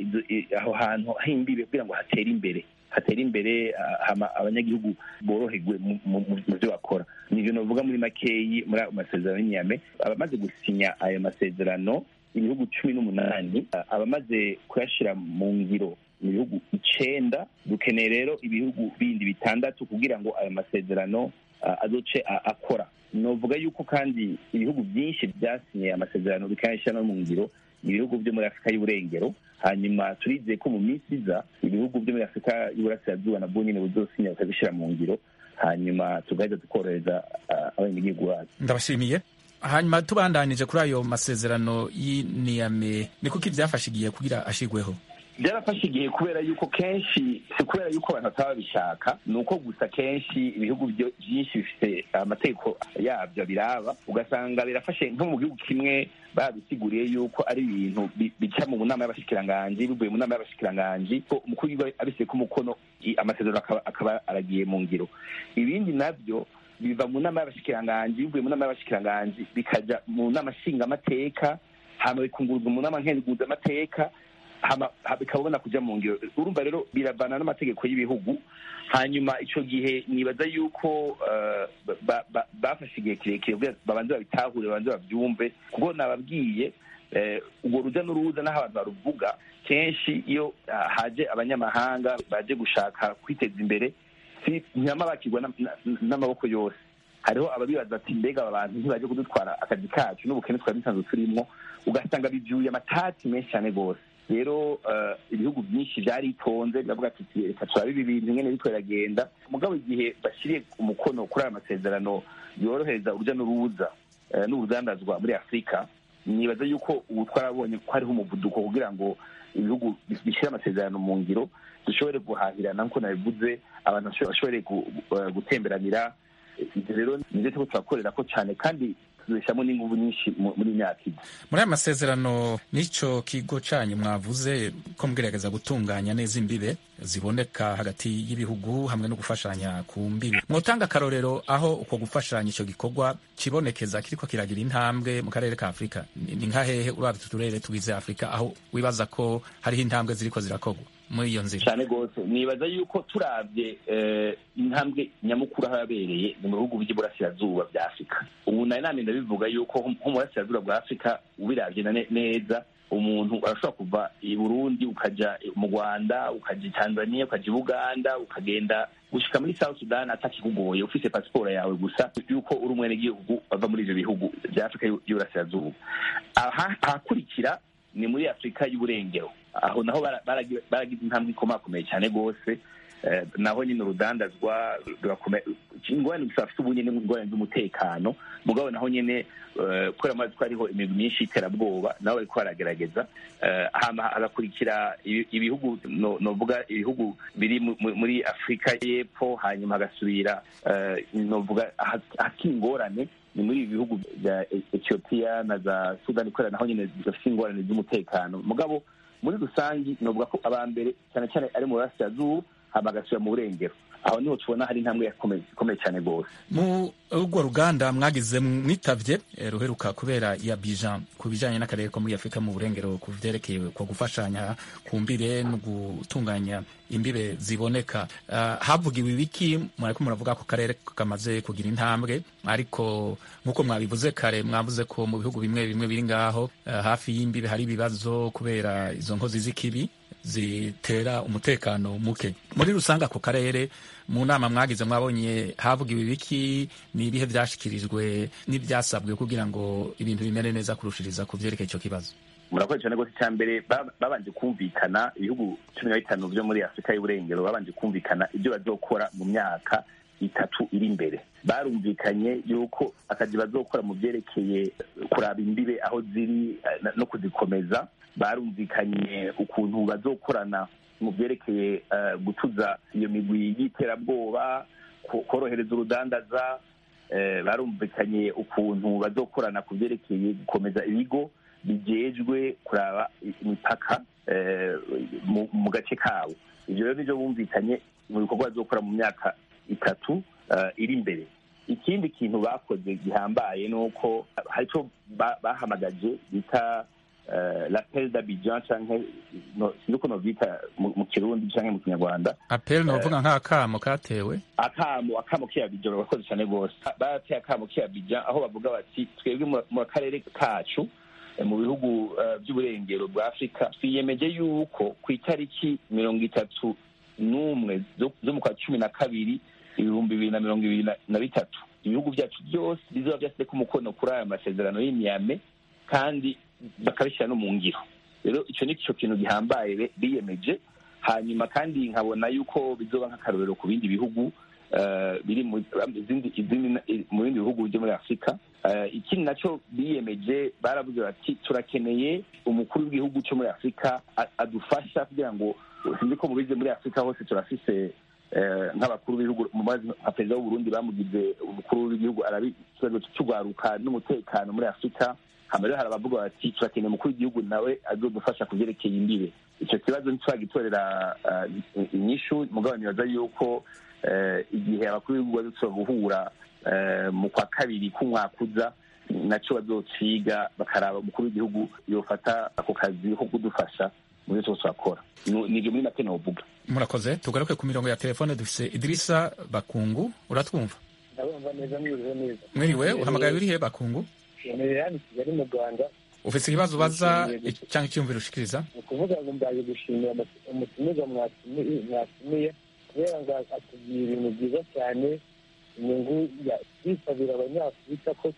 aho hantu h'imbibe kugira ngo hatere imbere hatere imbere abanyagihugu boroherwe mu byo bakora ni ibyo navuga muri makeyi muri ayo masezerano y'inyame abamaze gusinya ayo masezerano ibihugu cumi n'umunani abamaze kuyashyira mu ngiro mu bihugu icenda dukeneye rero ibihugu bindi bitandatu kugira ngo ayo masezerano azoce akora novuga yuko kandi ibihugu byinshi byasinye amasezerano bikayashyira no mu ngiro ibihugu byo muri afurika y'uburengero hanyuma turizeye ko mu minsi iza ibihugu byo muri afurika y'uburasirazuba nabwo nyine buzosinya bakabishyira mu ngiro hanyuma tugahita tukorohereza abanyagihugu bacu ndabashimiye hanyuma tubandanije kuri ayo masezerano y'iniyame ni kuko ibyafashe igihe kugira ashigweho byarafashe igihe kubera yuko kenshi si kubera yuko abantu bataba babishaka ni uko gusa kenshi ibihugu byinshi bifite amategeko yabyo biraba ugasanga birafashe nko mu gihugu kimwe babisiguriye yuko ari ibintu bica mu nama y'abashikiranganji bivuye mu nama y'abashikiranganji ko umukuru w'igihugu abiseye ko umukono amasezerano akaba aragiye mu ngiro ibindi nabyo biva mu nama y'abashikiranganji bivuye mu nama y'abashikiranganji bikaja mu nama nshingamateka hama bikunguruzwa mu nama nkenguzamateka bikabona kujya mu ngiro urumva rero biravana n'amategeko y'ibihugu hanyuma icyo gihe nibaza yuko bafashe igihe kirekire babanze babitahure babanze babyumve kuko nababwiye urwo rujya n'uruza n'aho abantu baruvuga kenshi iyo haje abanyamahanga baje gushaka kwiteza imbere ntibama bakirwa n'amaboko yose hariho ababibaza ati mbega aba bantu ntibaje kudutwara akazi kacu n'ubukene twari dusanzwe turimo ugasanga bibyuye amatati menshi cyane rwose rero ibihugu byinshi byaritonze biravuga ati reka turabe ibi bintu nyine bityo biragenda mugabo igihe bashyiriye umukono kuri aya masezerano yorohereza urujya n'uruza n'urudandazwa muri afurika nibaza yuko ubu twarabonye ko hariho umuvuduko kugira ngo ibihugu bishyire amasezerano mu ngiro dushobore guhahirana nk'uko nabivuze abantu bashobore gutemberanira ibyo rero nibyo turiko turakorera ko cyane kandi tuzishyiramo n'ingufu nyinshi muri myaka ine muri aya masezerano n'icyo kigo cyanyu mwavuze ko mugerageza gutunganya neza imbibe ziboneka hagati y'ibihugu hamwe no gufashanya ku mbibe mwotanga akarorero aho uko gufashanya icyo gikorwa kibonekeza kiriko kiragira intambwe mu karere ka afurika ni nka hehe urabye utu turere tugize afurika aho wibaza ko hariho intambwe ziriko zirakorwa muri iyo nzira cyane rwose nibaza yuko turabye intambwe nyamukuru aho yabereye ni mu bihugu by'iburasirazuba bya afurika ubu nari nami ndabivuga yuko nko mu burasirazuba bwa afurika ubirabye neza umuntu arashobora kuva i burundi ukajya mu rwanda ukajya i tanzania ukajya i buganda ukagenda gushika muri south sudan atakikugoye ufise pasiporo yawe gusa yuko uri umwenegihugu bava muri ivyo bihugu bya afurika y'uburasirazuba ahakurikira ni muri afurika y'uburengero aho naho baragize intambwe ikomakomeye cyane rwose naho nyine urudandazwa ingorane gusa bafite ubu nyine ingorane z'umutekano mugabo naho nyine kubera amazi ko hariho imigwi myinshi y'iterabwoba nabo bariko baragerageza hagakurikira ibihugu novuga ibihugu biri muri afurika y'epfo hanyuma hagasubira novuga hakiri ingorane ni muri ibi bihugu bya etiyopiya na za sudani kubera naho nyine zifite ingorane z'umutekano mugabo muri rusange novuga ko aba mbere cyane cyane ari mu burasirazuba hama agasubira mu burengero aho niho tubona hari intambwe ikomeye cyane rwose mu urwo ruganda mwagize mwitavye ruheruka kubera ya bijan ku bijanye n'akarere ko muri afurika mu burengero ku vyerekeye ko gufashanya ku mbibe no gutunganya imbibe ziboneka uh, havugiwe ibiki mwariko muravuga ko karere kamaze kugira intambwe ariko nk'uko mwabivuze kare mwavuze ko mu bihugu bimwe bimwe biri ngaho uh, hafi y'imbibe hari ibibazo kubera izo nkozi z'ikibi zitera umutekano muke muri rusange ako karere mu nama mwagize mwabonye havugiwe ibiki ni ibihe byashyikirijwe n'ibyasabwe kugira ngo ibintu bimere neza kurushiriza ku byerekeye icyo kibazo murakoze cyane rwose icya mbere babanje kumvikana ibihugu cumi na bitanu byo muri afurika y'uburengero babanje kumvikana ibyo bazokora mu myaka itatu iri imbere barumvikanye yuko akazi bazokora mu byerekeye kuraba imbibe aho ziri no kuzikomeza barumvikanye ukuntu bazokorana mu byerekeye gutuza iyo migwi y'iterabwoba korohereza urudandaza barumvikanye ukuntu bazokorana ku byerekeye gukomeza ibigo bijejwe kuraba imipaka mu gace kabo ibyo rero nibyo bumvikanye mu bikorwa bazokora mu myaka itatu iri imbere ikindi kintu bakoze gihambaye ni uko hari icyo bahamagaje bita lapel d'abidjan canke sinzi uko novyita mu kirundi canke mu kinyarwanda apel novuga nk'akamo katewe akamo akamo k'iyabidjan barakoze cane rwose barateye akamo k'iyabidjan aho bavuga bati twebwe mu karere kacu mu bihugu by'uburengero bwa afurika twiyemeje yuko ku itariki mirongo itatu n'umwe zo mu kwa cumi na kabiri ibihumbi bibiri na mirongo ibiri na bitatu ibihugu byacu byose bizoba byashyizeko umukono kuri aya masezerano y'imyame kandi bakabishyira no mu ngiro rero icyo ni cyo kintu gihambaye biyemeje hanyuma kandi nkabona yuko bizoba nk'akarorero ku bindi bihugu biri mu bindi bihugu byo muri afurika ikindi nacyo biyemeje baravuze bati turakeneye umukuru w'igihugu cyo muri afurika adufasha kugira ngo sinzi ko mubize muri afurika hose turafise nk'abakuru b'ibihugu nka perezida w'uburundi bamugize umukuru w'igihugu arabi ikibazo cy'urwaruka n'umutekano muri afurika hama rero hari abavuga bati turakeneye umukuru w'igihugu nawe azodufasha ku byerekeye imbibe icyo kibazo ntitwagitorera inyishu mugabo nibaza yuko igihe abakuru b'ibihugu bazoshobora guhura mu kwa kabiri k'umwaka uza nacyo bazociga bakaraba umukuru w'igihugu yofata ako kazi ko kudufasha muri twose turakora nibyo muri make novuga murakoze tugaruke ku mirongo ya telefone dufise idirisa bakungu uratwumva ndabumva neza mwiriwe neza mwiriwe uhamagaye urihe bakungu ntumereye hano i kigali mu rwanda ufise ikibazo ubaza cyangwa icyumviro ushikiriza ni ukuvuga ngo mbaye gushimira umutumirwa mwatumiye kubera ngo atubwira ibintu byiza cyane inyungu twisabira abanyafurika ko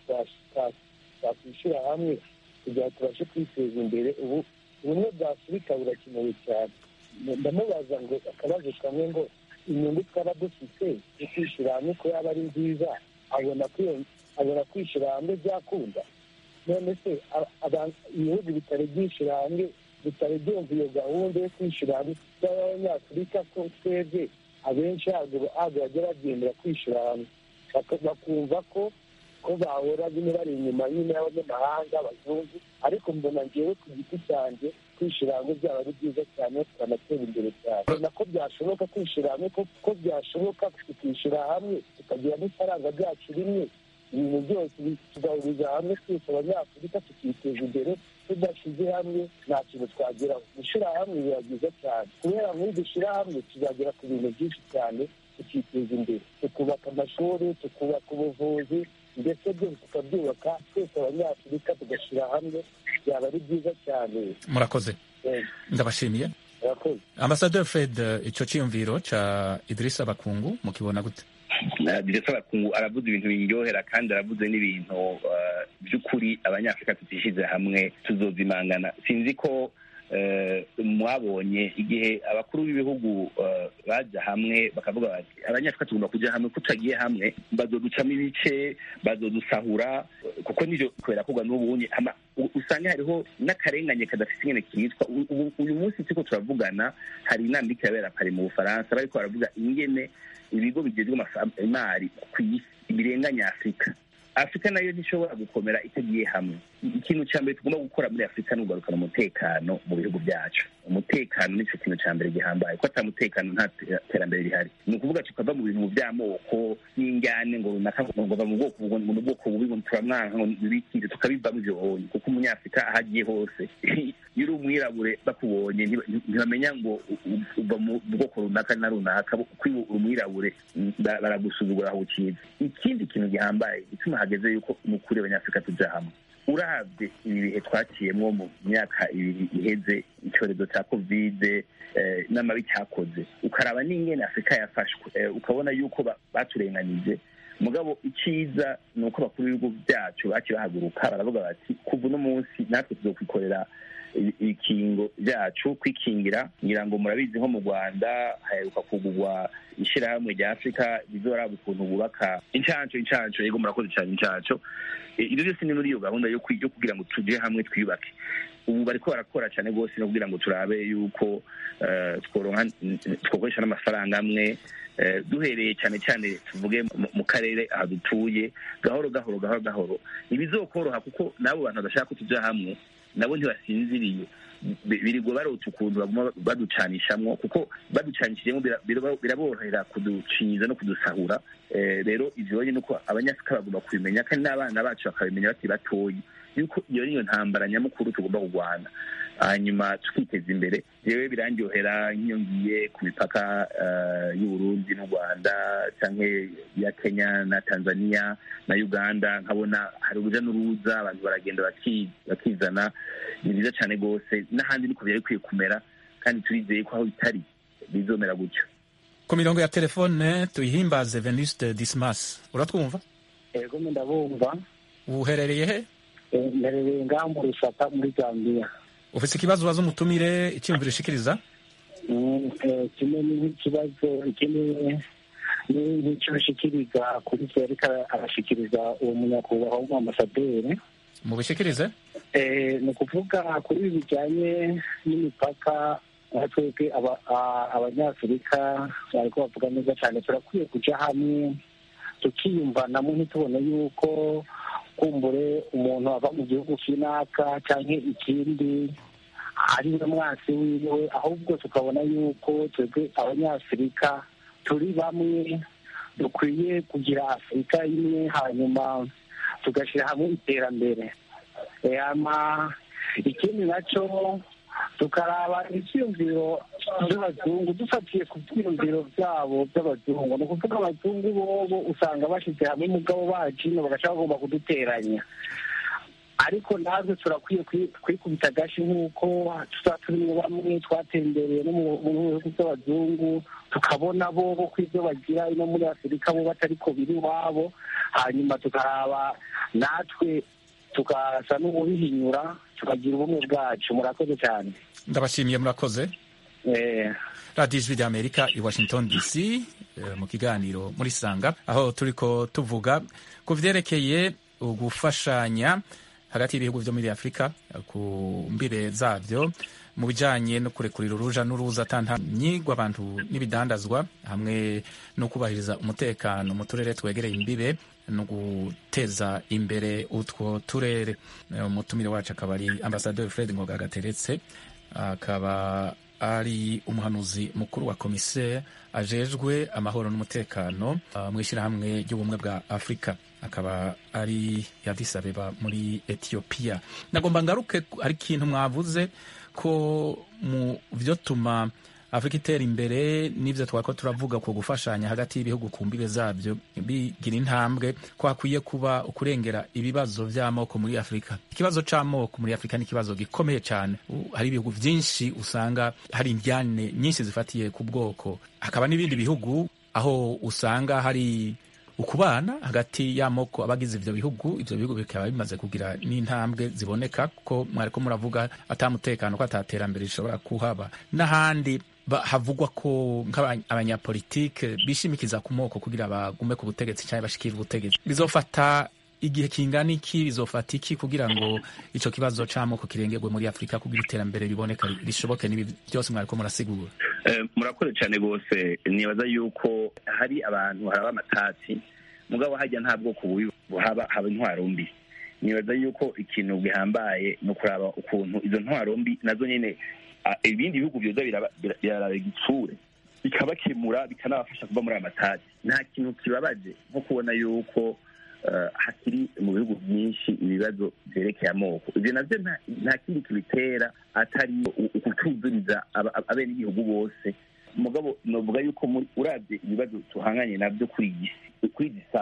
twakwishyira hamwe kugira ngo tubashe kwiteza imbere ubu ubumwe bwa afurika burakenewe cyane ndamubaza ngo akabazo kamwe ngo inyungu twaba dufite yo kwishyira hamwe ko yaba ari nziza abona abona kwishyira hamwe byakunda none se ibihugu bitari byishyira hamwe bitari byumva iyo gahunda yo kwishyira hamwe y'abanyafurika ko twebwe abenshi ntabwo bajya bagendera kwishyira hamwe bakumva ko ko bahora bimwe bari inyuma nyine y'abanyamahanga abazungu ariko mbona ngewe ku giti cyanjye kwishyira hamwe byaba ari byiza cyane tukanatera imbere cyane mbona ko byashoboka kwishyira hamwe ko byashoboka tukishyira hamwe tukagira n'ifaranga ryacu rimwe ibintu byose tugahuriza hamwe twese abanyafurika tukiteza imbere tudashyize hamwe nta kintu twageraho gushyira hamwe biba byiza cyane kubera muri dushyira hamwe tuzagera ku bintu byinshi cyane tukiteza imbere tukubaka amashuri tukubaka ubuvuzi ndetse byose tukabyubaka twese abanyafurika tugashyira hamwe byaba ari byiza cyane murakoze ndabashimiye ambasaderi fred icyo cyiyumviro cya idirisa bakungu mukibona gute diresa bakungu aravuze ibintu biryohera kandi aravuze n'ibintu by'ukuri abanyafurika tutishyize hamwe tuzozimangana sinzi ko mwabonye igihe abakuru b'ibihugu bajya hamwe bakavuga bati abanyafurika tugomba kujya hamwe ko tutagiye hamwe bazoducamo ibice bazodusahura kuko nibyo kubera kugwa n'ubunye usanga hariho n'akarengane kadafite ingene kitwa uyu munsi turiko turavugana hari inama iriko irabera pari mu bufaransa bariko baravuga ingene ibigo bigezwe imari ku isi birenganya afurika afurika nayo ntishobora gukomera itagiye hamwe ikintu cya mbere tugomba gukora muri afurika ni ugarukana umutekano mu bihugu byacu umutekano nicyo kintu cya mbere gihambaye ko ata mutekano nta terambere rihari ni ukuvuga tukava mu bintu by'amoko y'injyane ngo runaka ngo bava mu bwoko ngo mu bwoko bubi ngo turamwanka ngo bikinde tukabivamo ibyo bonye kuko umunyafurika aho agiye hose iyo uri umwirabure bakubonye ntibamenya ngo uva mu bwoko runaka na runaka kuko uri umwirabure baragusuzugura aho ukiza ikindi kintu gihambaye gituma hageze yuko ni ukuri abanyafurika tujya hamwe urabye ibi bihe twaciyemo mu myaka ibiri iheze icyorezo cya kovide n'amabi cyakoze ukaraba n'ingene afurika yafashwe ukabona yuko baturenganije mugabo icyiza ni uko bakuru b'ibihugu byacu baciye bahaguruka baravuga bati kuva uno munsi natwe tuzokwikorera ibikingo byacu kwikingira ngira ngo murabizi nko mu rwanda haheruka kugurwa ishyirahamwe rya afurika rizoraba ukuntu bubaka incanco incanco yego murakoze cyane incanco ibyo byose ni muri iyo gahunda yo kugira ngo tujye hamwe twiyubake ubu bariko barakora cyane rwose no kugira ngo turabe yuko twokoresha n'amafaranga amwe duhereye cyane cyane tuvuge mu karere aha dutuye gahoro gahoro gahoro gahoro ntibizokoroha kuko n'abo bantu badashaka ko tujya hamwe nabo ntibasinziriye birirwa barota ukuntu baguma baducanishamwo kuko baducanishijemo biraborohera kuducinyiza no kudusahura rero ivyo ni uko abanyafurika bagomba kubimenya kandi n'abana bacu bakabimenya bakiri batoyi yuko iyo niyo ntambara nyamukuru tugomba kurwana hanyuma tukiteza imbere yewe birandyohera nk'iyo ngiye ku mipaka y'uburundi n'u rwanda cyangwa ya kenya na tanzania na uganda nkabona hari urujya n'uruza abantu baragenda bakizana ni byiza cyane rwose n'ahandi niko byari bikwiye kumera kandi turizeye ko aho bitari bizomera gutyo ku mirongo ya telefone tuyihimbaze venuste dismas uratwumva ego ndabumva uherereye he mberereye ngaho mu rusaka muri zambia ufite ikibazo ubaza umutumire icyiyumviro ushikiriza kimwe n'ikibazo ikindi n'icyo ushikiriza kuri cyo ariko arashikiriza uwo munyakubahwa w'umuambasaderi mu bishikirize ni ukuvuga kuri ibi bijyanye n'imipaka aho twebwe abanyafurika bariko bavuga neza cyane turakwiye kujya hamwe tukiyumvanamo ntitubone yuko kumbure umuntu ava mu gihugu kinaka cyangwa ikindi ari we mwasi wiwe ahubwo tukabona yuko twebwe abanyafurika turi bamwe dukwiye kugira afurika imwe hanyuma tugashyira hamwe iterambere ikindi nacyo tukaraba ibyiyumviro by'abazungu dufatiye ku byiyumviro byabo by'abazungu ni ukuvuga abazungu bobo usanga bashyize hamwe umugabo bacino bagashaka bagomba kuduteranya ariko natwe turakwiye kwikubita agashi nk'uko tuba turimo bamwe twatembereye no mu bihugu by'abazungu tukabona bo ko ibyo bagira ino muri afurika bo batari ko biri iwabo hanyuma tukaraba natwe tukasa n'ububihinyura tukagira ubumwe bwacu murakoze cyane ndabashimiye murakoze radiyo ijwi ry'amerika i washington dc mu kiganiro muri sanga aho turi ko tuvuga ku byerekeye gufashanya hagati y'ibihugu byo muri afurika ku mbire zabyo mu bijyanye no kurekurira uruja n'uruza atantanyigwa abantu n'ibidandazwa hamwe no kubahiriza umutekano mu turere twegereye imbibe no guteza imbere utwo turere umutumire wacu akaba ari ambasaderi fred ngoga gateretse akaba ari umuhanuzi mukuru wa komiseri ajejwe amahoro n'umutekano mu ishyirahamwe ry'ubumwe bwa afurika akaba ari Addis Abeba muri etiyopiya nagomba ngaruke hari ikintu mwavuze ko mu byo tuma afurika itera imbere n'ibyo twako turavuga ku gufashanya hagati y'ibihugu ku mbibe zabyo bigira intambwe ko hakwiye kuba ukurengera ibibazo by'amoko muri afurika ikibazo cy'amoko muri afurika ni ikibazo gikomeye cyane hari ibihugu byinshi usanga hari indyane nyinshi zifatiye ku bwoko hakaba n'ibindi bihugu aho usanga hari ukubana hagati y'amoko abagize ibyo bihugu ibyo bihugu bikaba bimaze kugira n'intambwe ziboneka ko mwari ko muravuga atamutekano ko ataterambere rishobora kuhaba n'ahandi havugwa ko nk'abanyapolitike bishimikiza ku moko kugira bagume ku butegetsi cyangwa bashikire ubutegetsi bizofata igihe kingana iki bizofata iki kugira ngo icyo kibazo cy'amoko kirengerwe muri afurika kugira iterambere riboneka rishoboke n'ibi byose mwari ko murasigura murakoze cyane rwose nibaza yuko hari abantu haraba amatati mugabo hajya nta bwoko bubi haba haba intwaro mbi nibaza yuko ikintu gihambaye ni ukuraba ukuntu izo ntwaro mbi nazo nyine ibindi bihugu byoza biraraba igitsure bikabakemura bikanabafasha kuva muri aya matati nta kintu kibabaje nko kubona yuko hakiri mu bihugu byinshi ibibazo byerekeye amoko ibyo nabyo nta kindi kibitera atari ukutuzuriza abenegihugu bose mugabo navuga yuko urabye ibibazo tuhanganye nabyo kuri iyi saha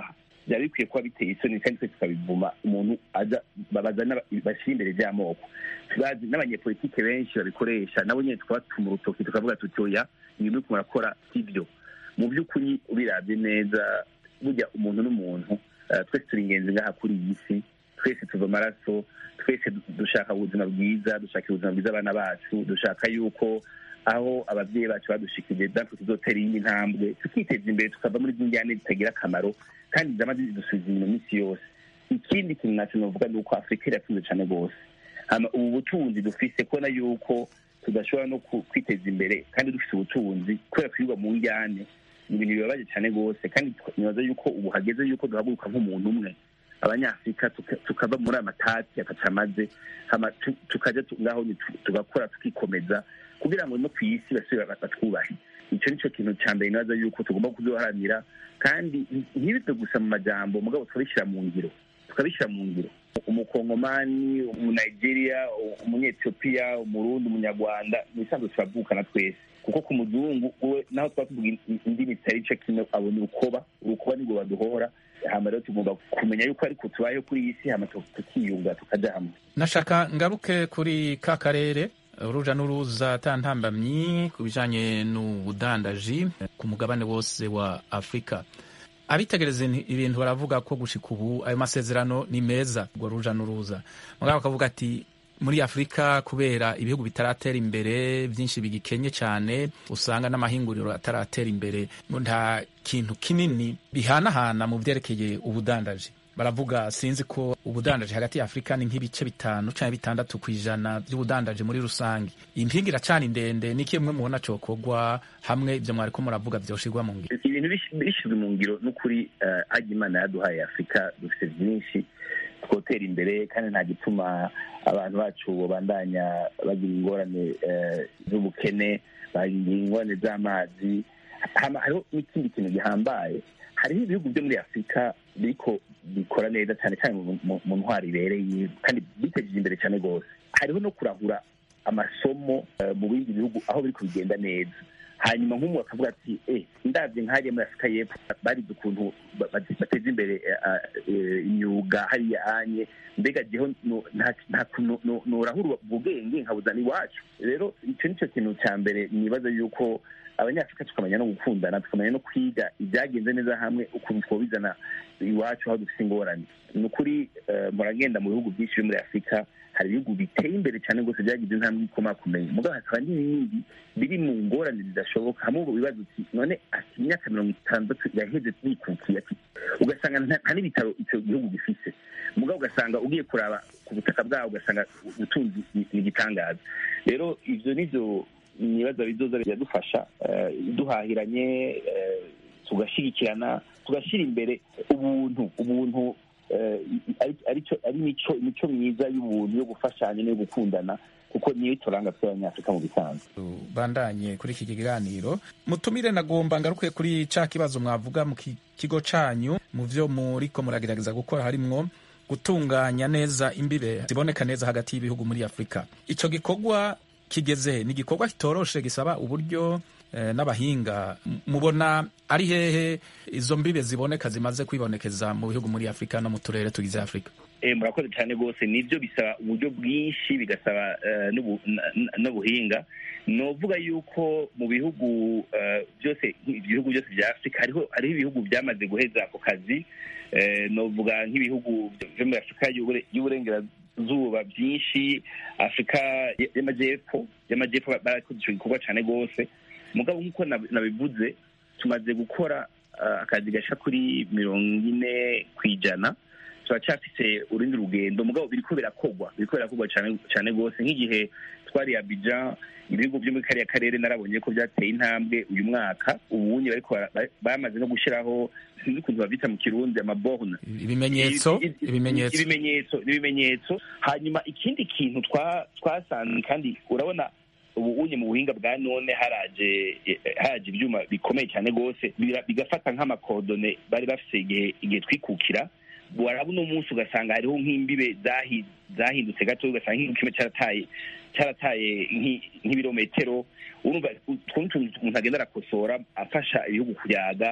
byaba bikwiye kuba biteye isoni kandi twese tukabivuma umuntu aza babazana bashyira imbere by'amoko tubazi n'abanyepolitike benshi babikoresha nabo nyine tukabatuma urutoki tukavuga tuti oya ibintu uriko murakora si byo mu by'ukuri ubirabye neza burya umuntu n'umuntu eh, twese turi ingenzi ngaha kuri iyi si twese tuva amaraso twese du- dushaka ubuzima bwiza dushaka ubuzima bwiza abana bacu dushaka yuko aho ababyeyi bacu badushikije natwe tuzotera iyindi ntambwe tukiteza imbere tukava muri z'injyane zitagira akamaro kandi zama zidusubiza inyuma iminsi yose ikindi kintu nacyo novuga ni uko afurika iratunze cyane rwose hama ubu butunzi dufise kubona yuko tudashobora no ku- kwiteza imbere kandi dufite ubutunzi kubera kwirirwa mu njyane ni ibintu bibabaje cyane rwose kandi nibaza yuko ubu hageze yuko duhaguruka nk'umuntu umwe abanyafurika tuka- tukava muri aya matati atacamaze hama tu- tukaja tu- ngaho ni tu- tugakora tukikomeza kugira ngo no ku isi basubire ba- batwubahe icyo nicyo kintu cya mbere nibaza yuko tugomba kuzoharanira kandi ntibive gusa mu majambo mugabo tukabishyira mu ngiro tukabishyira mu ngiro umukongomani umunigeria umunyetiyopiya umurundi umunyarwanda mu bisanzwe turavukana twese kuko ku muzungu we naho twaba tuvuga in- indimi zitari ico kimwe abona urukoba urukoba nirwo baduhora hama rero tugomba kumenya yuko ariko tubayeho kuri iyi si hama tu- tukiyunga tukaja hamwe nashaka ngaruke kuri ka karere uruja n'uruza atantambamyi ku bijanye n'ubudandaji ku mugabane wose wa afurika abitegereza in- ibintu baravuga ko gushika ubu ayo masezerano ni meza urwo ruja n'uruza mugabo bakavuga ati muri afurika kubera ibihugu bitaratera imbere byinshi bigikenye cyane usanga n'amahinguriro ataratera imbere nta kintu kinini bihanahana mu byerekeye ubudandaji baravuga sinzi ko ubudandaji hagati ya afurika ni nk'ibice bitanu cyangwa bitandatu ku ijana by'ubudandaji muri rusange iyi mpinga iracana ndende ni kimwe mubona cokorwa hamwe ibyo mwariko muravuga byoshirwa mu ngiro ibintu bish- bishyizwe mu ngiro n'ukuri eh, ajya imana yaduhaye afurika dufite byinshi twotera imbere kandi nta gituma abantu bacu babandanya bagira ingorane eh, z'ubukene bagira ingorane z'amazi Hama hariho n'ikindi kintu gihambaye hariho ibihugu byo muri afurika biriko bikora neza cyane cyane mu- mu- mu ntwaro ibereye kandi bitejeje imbere cyane rwose hariho no kurahura amasomo eh, mu bindi bihugu aho biriko bigenda neza hanyuma nk'umuntu akavuga ati eh ndabye nk'hariya muri afurika y'epfo barize ukuntu ba- ba- bateza imbere eh, eh, imyuga hariya anye mbega jeho no- nta- nta kuntu no- norahura ubwenge nkabuzana iwacu rero icyo nicyo kintu cya mbere nibaza yuko abanyafurika tukamenya no gukundana tukamenya no kwiga ibyagenze neza hamwe ukuntu twobizana iwacu aho dufite ingorane ni ukuri eh, muragenda mu bihugu byinshi byo muri afurika hari ibihugu biteye imbere cyane rwose byagize intambwe ikomakomeye mugabo hakaba n'ibindi biri mu ngorane zidashoboka hamwe ubwo bibazo uti none ati imyaka mirongo itandatu yaheze bikukiye ati ugasanga nta nta n'ibitaro icyo gihugu gifise mugabo ugasanga ugiye kuraba ku butaka bwaho ugasanga ubutunzi ni ni igitangaza rero ivyo nivyo nibaza bizoza biradufasha eh, duhahiranye eh, tugashyigikirana tugashyira imbere ubuntu ubuntu eh, ari- arico- ari imico imico myiza y'ubuntu yo gufashanya n'iyo gukundana kuko niyo ituranga tw'abanyafurika mu bisanzwe bandanye kuri iki kiganiro mutumire nagomba ngaruke kuri ca kibazo mwavuga mu ki- kigo canyu mu vyo muriko muragerageza gukora harimwo gutunganya neza imbibe ziboneka neza hagati y'ibihugu muri afurika ico gikorwa kigeze he? ni igikorwa kitoroshe gisaba uburyo eh, n'abahinga M- mubona ari hehe izo mbibe ziboneka zimaze kwibonekeza mu bihugu muri afurika no mu turere tugize afurika Eh, murakoze cyane rwose nibyo bisaba uburyo bwinshi bigasaba eh, n'ubu- n- n- n'ubuhinga novuga yuko mu bihugu eh, byose ibihugu byose bya afurika hariho hariho ibihugu byamaze guheza ako kazi eh, novuga nk'ibihugu byo muri afurika y'Ubure- y'uburengerazuba byinshi afurika y- y'amajyepfo y'amajyepfo ba- barakoze icyo gikorwa cyane rwose mugabo nk'uko nab- nabivuze tumaze gukora eh, akazi gasha kuri mirongo ine ku ijana turacyafise urundi rugendo mugabo biriko birakogwa biriko birakogwa cane cane rwose nk'igihe twari Abidjan ibihugu byo muri kariya karere narabonye ko byateye intambwe uyu mwaka ubunye bariko bara- ba- bamaze no gushiraho sinzi ukuntu bavyita mu kirundi amaborne ibimenyetso I- i- i- ibimenyetso ibimenyetso ibimenyetso hanyuma ikindi kintu twa- twasanze kandi urabona ubu unye mu buhinga bwa none haraje eh, haraje ibyuma bikomeye cyane rwose bira- bigafata nk'amakodone bari bafise igihe igihe twikukira waraba uno munsi ugasanga hariho nk'imbibe zahi- zahindutse gato ugasanga nk'igihugu kimwe cyarataye cyarataye nk'i- nk'ibirometero urumva utwo ni utuntu umuntu agenda arakosora afasha ibihugu kuyaga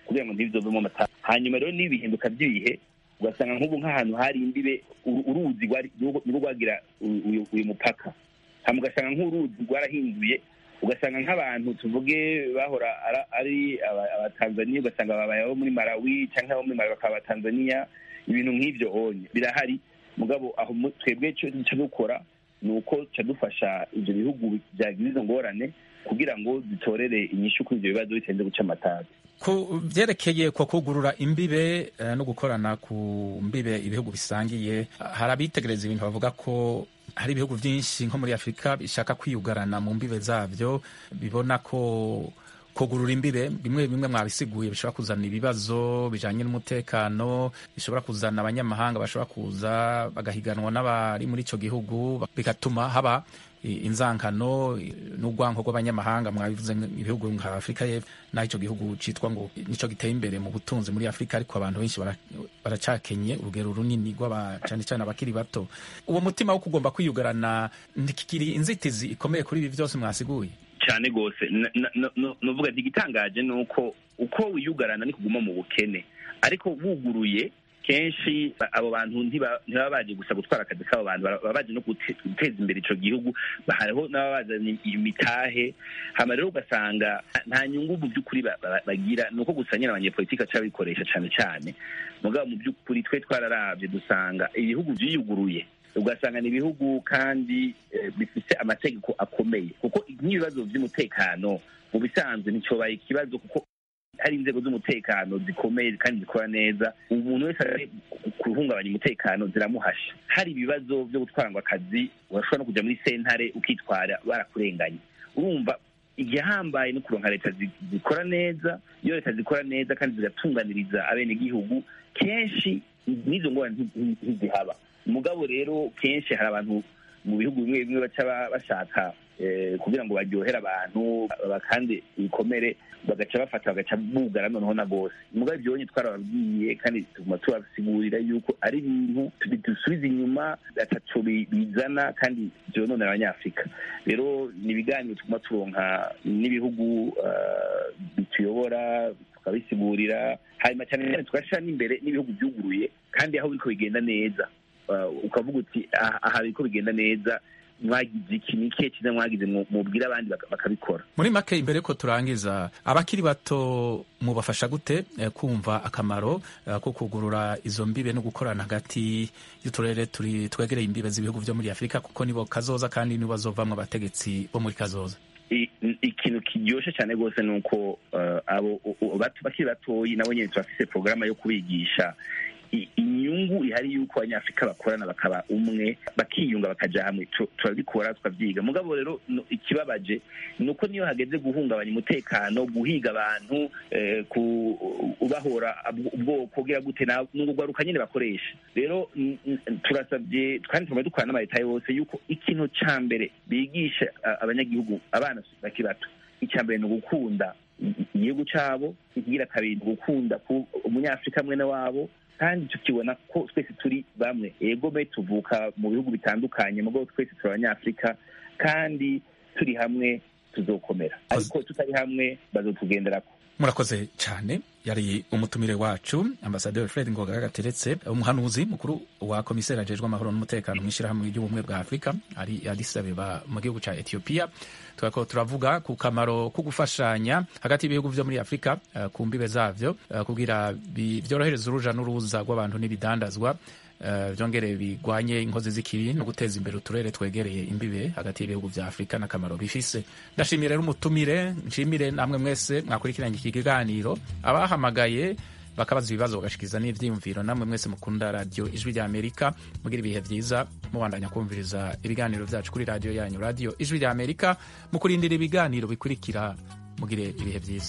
kugira ngo ntibizovemo amata hanyuma rero n'ibi bihinduka by'ibihe ugasanga nk'ubu nk'ahantu hari imbibe uru- uruzi rwari- nirwo nirwo rwagira uyu- uyu- uyu mupaka hama ugasanga nk'uruzi rwarahinduye ugasanga nk'abantu tuvuge bahora ara- ari aba- abatanzaniya ugasanga babaye abo muri malawi cyangwa abo muri malawi bakaba abatanzaniya ibintu nk'ibyo onye birahari mugabo aho mu- twebwe icyo duca dukora ni uko duca dufasha ibyo bihugu byagize izo ngorane kugira ngo dutorere inyishu kuri ibyo bibazo bitarinze guca amatabi ku byerekeye ko kugurura imbibe eh, no gukorana ku mbibe ibihugu bisangiye hari abitegereza ibintu bavuga ko hari ibihugu byinshi nko muri afurika bishaka kwiyugarana mu mbibe zabyo bibona ko kugurura imbibe bimwe bimwe mwabisiguye bishobora kuzana ibibazo bijanye n'umutekano bishobora kuzana abanyamahanga bashobora kuza bagahiganwa n'abari muri ico gihugu bigatuma haba i- inzankano i- n'urwanko rw'abanyamahanga mwabivuze nk- ibihugu nka afurika y'epfo naho ico gihugu citwa ngo nico giteye imbere mu butunzi muri afurika ariko abantu benshi bara- baracakenye urugero runini rw'aba cane cane abakiri bato uwo mutima wo kugomba kwiyugarana ntikikiri inzitizi ikomeye kuri ibi vyose mwasiguye cyane rwose nuvuga ati igitangaje ni uko uko wiyugarana ni kuguma mu bukene ariko wuguruye kenshi ba- abo bantu ntiba- ntibaba baje gusa gutwara akazi k'abo bantu bara- baba baje no gute- guteza imbere ico gihugu Ba- hariho n'ababazanye imitahe hama rero ugasanga nta nyungu mu by'ukuri ba- ba- bagira ni uko gusa nyine abanyepolitiki baca babikoresha cyane cyane mugabo mu by'ukuri twe twararavye dusanga ibihugu vyiyuguruye ugasanga ni ibihugu kandi eh, bifise amategeko akomeye kuko nk'ibibazo by'umutekano mu bisanzwe nticyobaye ikibazo kuko hari inzego z'umutekano zikomeye kandi zikora neza umuntu wese ari guhungabanya umutekano ziramuhasha hari ibibazo byo gutwarwa akazi urashobora no kujya muri sentare ukitwara barakurenganye urumva igihambaye no kuronka leta zi- zikora neza iyo leta zikora neza kandi zigatunganiriza abenegihugu kenshi n'izo ngorane nti- nti- ntizihaba mugabo rero kenshi hari abantu mu bihugu bimwe bimwe baca ba- bashaka eh, kugira ngo baryohere abantu bakande ibikomere bagaca bafata bagaca bugara noneho na bose mugabo ibyo bonye twarababwiye kandi tuguma tubasigurira yuko ari ibintu bidusubiza inyuma ataco bi- bizana kandi vyononera abanyafurika rero ni ibiganiro tuguma turonka n'ibihugu eh, bituyobora tukabisigurira hanyuma cyane cyane tugashira n'imbere n'ibihugu byuguruye kandi aho biriko bigenda neza Uh, ukavuga uti "Ah, aha biriko bigenda neza mwagize iki ni ikihe cyiza mwagize mu- mubwire abandi baka- bakabikora muri make imbere ko turangiza abakiri bato mubafasha gute eh, kumva akamaro eh, ko kugurura izo mbibe no gukorana hagati y'uturere turi twegereye imbibe z'ibihugu vyo muri afurika kuko nibo kazoza kandi nibo bazovamwo abategetsi bo muri kazoza I- ikintu kiryoshe cyane rwose ni uko uh, abo u- u- bato- bakiri batoyi nabo nyine turafise porogaramu yo kubigisha i- inyungu ihari y'uko abanyafurika bakorana bakaba umwe bakiyunga bakaja hamwe Tu- turabikora tukavyiga mugabo rero no- ikibabaje ni uko niyo hageze guhungabanya umutekano guhiga abantu eh, ku ubahora ubwo- ubwoko kugira gute na- ni urugwaruka nyine bakoresha rero n- n- turasabye kandi tuguma dukorana n'amaleta yose yuko ikintu ca mbere bigisha a- abanyagihugu abana bakiri bato icya mbere ni ugukunda i- igihugu cabo ikigira kabiri ni ugukunda ku- umunyafurika mwene wabo kandi tukibona ko twese turi bamwe ego me tuvuka mu bihugu bitandukanye mugabo twese turi abanyafurika kandi turi hamwe tuzokomera ariko tutari hamwe bazotugenderako murakoze cyane yari umutumire wacu ambasaderi fred ngoga gateretse umuhanuzi mukuru wa komiseri ajejwe amahoro n'umutekano mu ishyirahamwe ry'ubumwe bwa afurika ari Addis Abeba mu gihugu cya etiyopiya tukaba turavuga ku kamaro ko gufashanya hagati y'ibihugu byo muri afurika eh, ku mbibe zavyo eh, kugira bi- byorohereza uruja n'uruza rw'abantu n'ibidandazwa eh, byongere bigwanye inkozi z'ikibi no guteza imbere uturere twegereye imbibe hagati y'ibihugu bya afurika n'akamaro bifise ndashimire rero umutumire nshimire namwe mwese mwakurikiranye iki kiganiro abahamagaye bakabaza ibibazo bagashikiza n'ivyiyumviro namwe mwese mukunda radiyo ijwi rya amerika mugira ibihe vyiza mubandanya kumviriza ibiganiro vyacu kuri radiyo yanyu radiyo ijwi rya amerika mu kurindira ibiganiro bikurikira mugire ibihe vyiza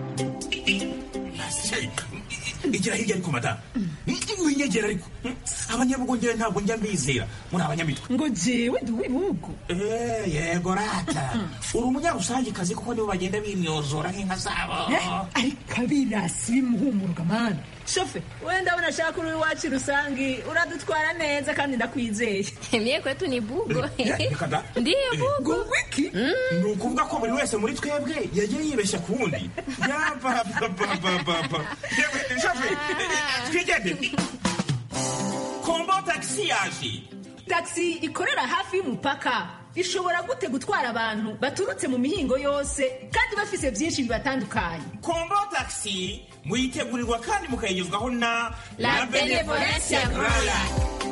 igira hirya ariko madamu winyegera ariko abanyabugongera ntabwo njya mbizera muri abanyamitwe ngo jewe ndi uw'ibihugu Eh, yego rata uri umunyarusangikazi kuko nibo bagenda binyozora nk'inka zabo ariko abirasi bimuhumuruka mani shofe wenda ndabona ashaka uri iwacu rusangi uradutwara neza kandi ndakwizeye Mie kwetu ni bugo. Reka da. Ndiyo bugo. wiki ni ukuvuga ko buri wese muri twebwe yagiye yibeshya ku wundi yabababababa twigendere kombo tagisi yaje taxi ikorera hafi y'umupaka ishobora gute gutwara abantu baturutse mu mihingo yose kandi bafise byinshi bibatandukanye kombo tagisi muyitegurirwa kandi mukayigezwaho na La Benevolencia Royal.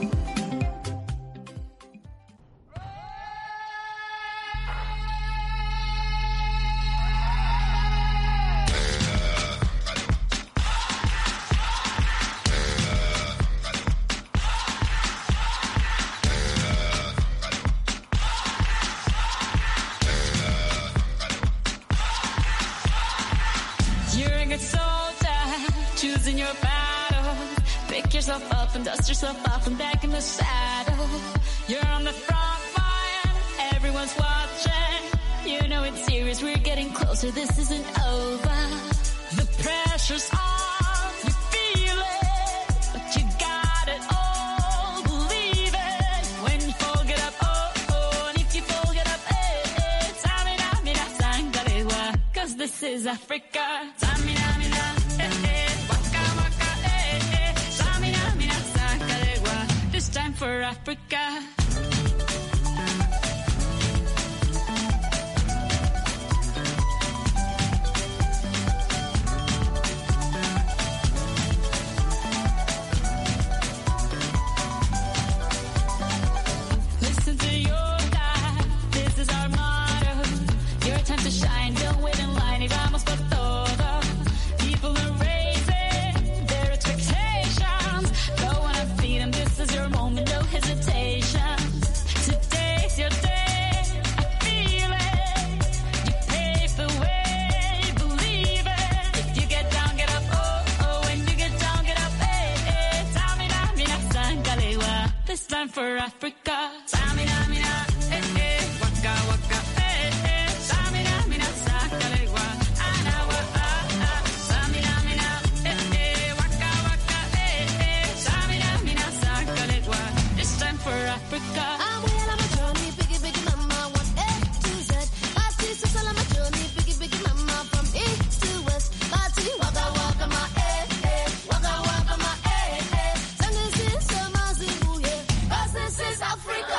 You're a good soldier, choosing your battle. Pick yourself up and dust yourself off and back in the saddle. You're on the front line, everyone's watching. You know it's serious, we're getting closer, this isn't over. The pressure's on, you feel it, but you got it all, believe it. When you fall, get up, oh, oh, and if you fall, get up, eh, eh. Tamina, mina, sangalewa, cause this is Africa. Tamina, mina, eh, eh, waka, waka, eh, eh. Tamina, mina, sangalewa, this time for Africa. Listen to your God, this is our motto. Your time to shine, don't wait in line, y vamos por todo. People are raising their expectations. Go on and feed them, this is your moment, no hesitation. Today's your day, I feel it. You pave the way, believe it. If you get down, get up, oh, oh. When you get down, get up, eh, eh. Tamina, mina, sangalewa. This time for Africa. Tamina, mina, eh, eh. Waka, waka, eh, eh. Tamina, mina, sangalewa. Anawa, ah, ah. Tamina, mina, eh, eh. Waka, waka, eh, eh. Tamina, mina, sangalewa. This time for Africa. I'm well on my journey, biggie, biggie, mama, one A to Z. Party, sister, on my journey, biggie, biggie, mama, from east to west. Party, waka, waka, my eh, eh, waka, waka, my eh, eh. Send this in some Mazibu, yeah. 'Cause this is Africa.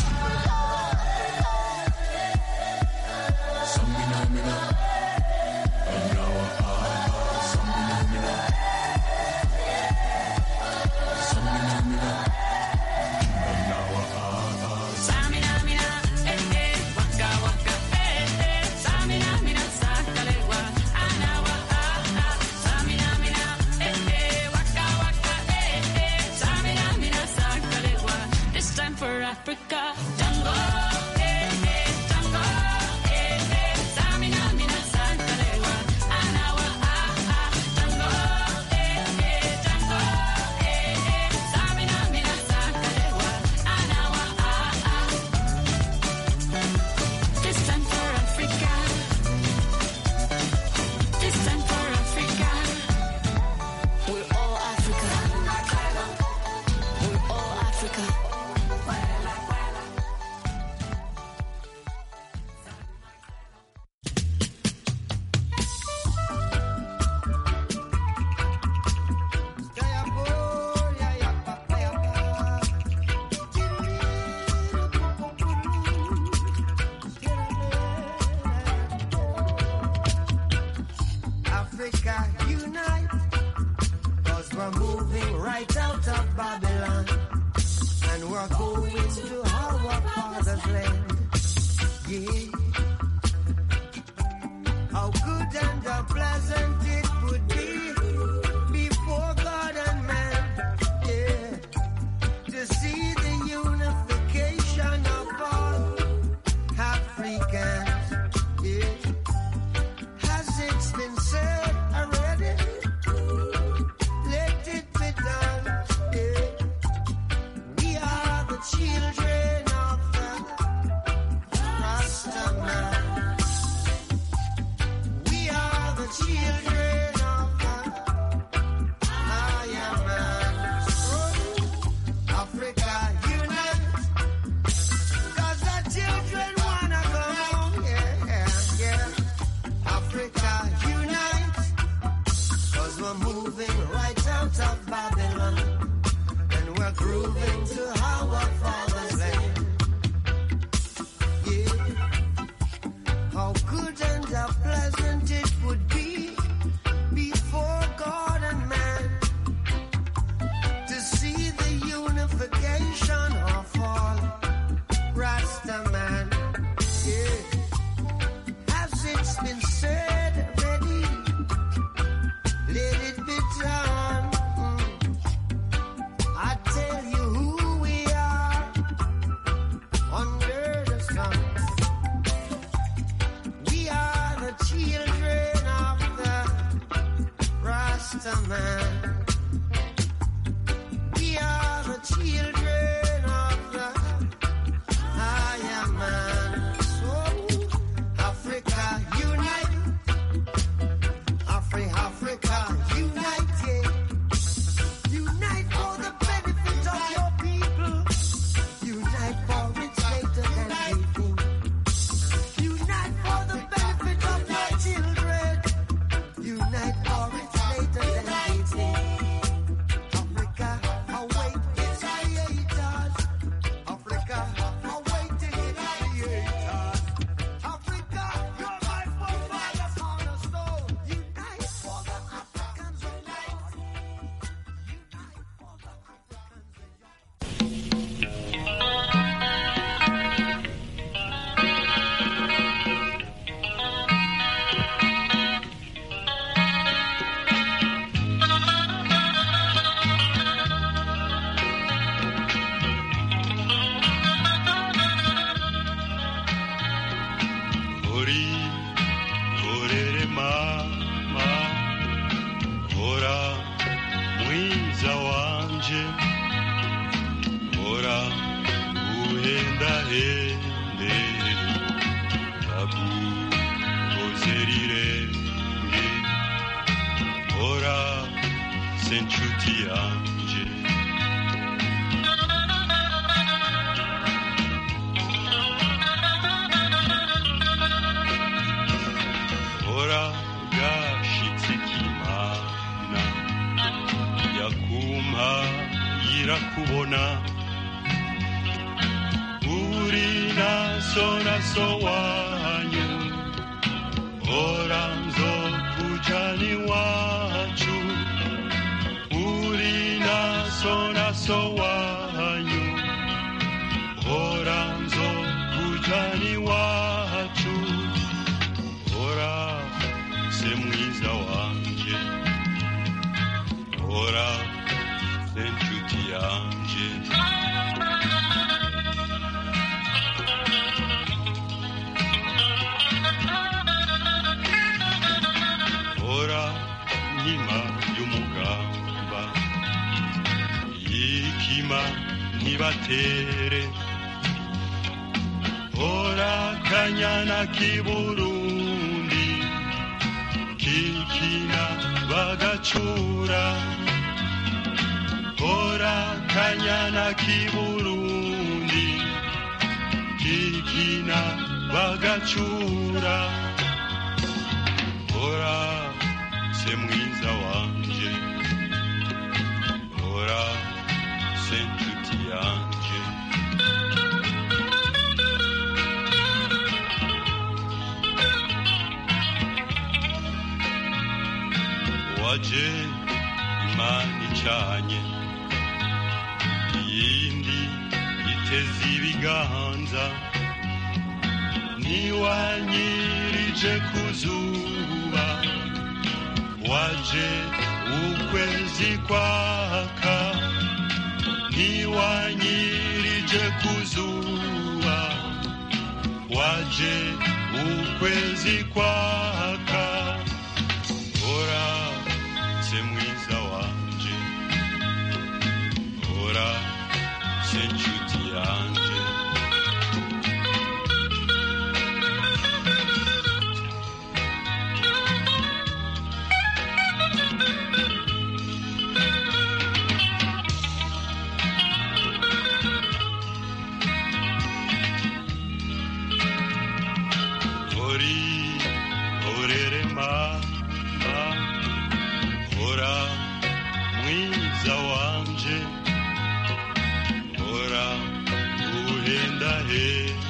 Samina, mina, eh, eh, waka, waka, eh, eh. Samina, mina, sakalewa, anawa, ah, ah. Samina, mina, eh, eh, waka, waka, eh, eh. Samina, mina, sakalewa. This time for Africa. Tango, eh, eh, tango, eh, eh. Samina, mina, sakalewa, anawa, ah, ah. Tango, eh, eh, tango, eh, eh. Samina, mina, sakalewa, anawa, ah, ah. This time for Africa. This time for Africa. We're all Africa. We're all Africa. Africa unite, cause we're moving right out of Babylon, and we're going to our father's land. Yeah. How good and how pleasant it would be before God and man. Yeah. To see the unification of all Africans. Yeah. Has it been said already? Let it be done. Yeah. uhendahende ndaguhoze rirenge hora se nshuti yanje hora gashitse k'imana yakumpa yirakubona uri naso naso wanyu hora nzokujana iwacu uri naso naso wanyu hora nzokujana iwacu hora se mwiza wanje hora se nshuti yanje hora nkima y'umugamba yikima ntibatere hora kanyana k'iburundi kikina bagacura hora kanyana k'iburundi kikina bagacura hora se mwiza wanje hora se nshuti yanje waje imana icanye iyindi iteze ibiganza niwanyirije ku zuba waje ukwezi kwaka niwanyirije ku zuba waje ukwezi kwaka hora se mwiza wanje hora se nshuti yanje hori horere mama hora mwiza wanje hora uhendahende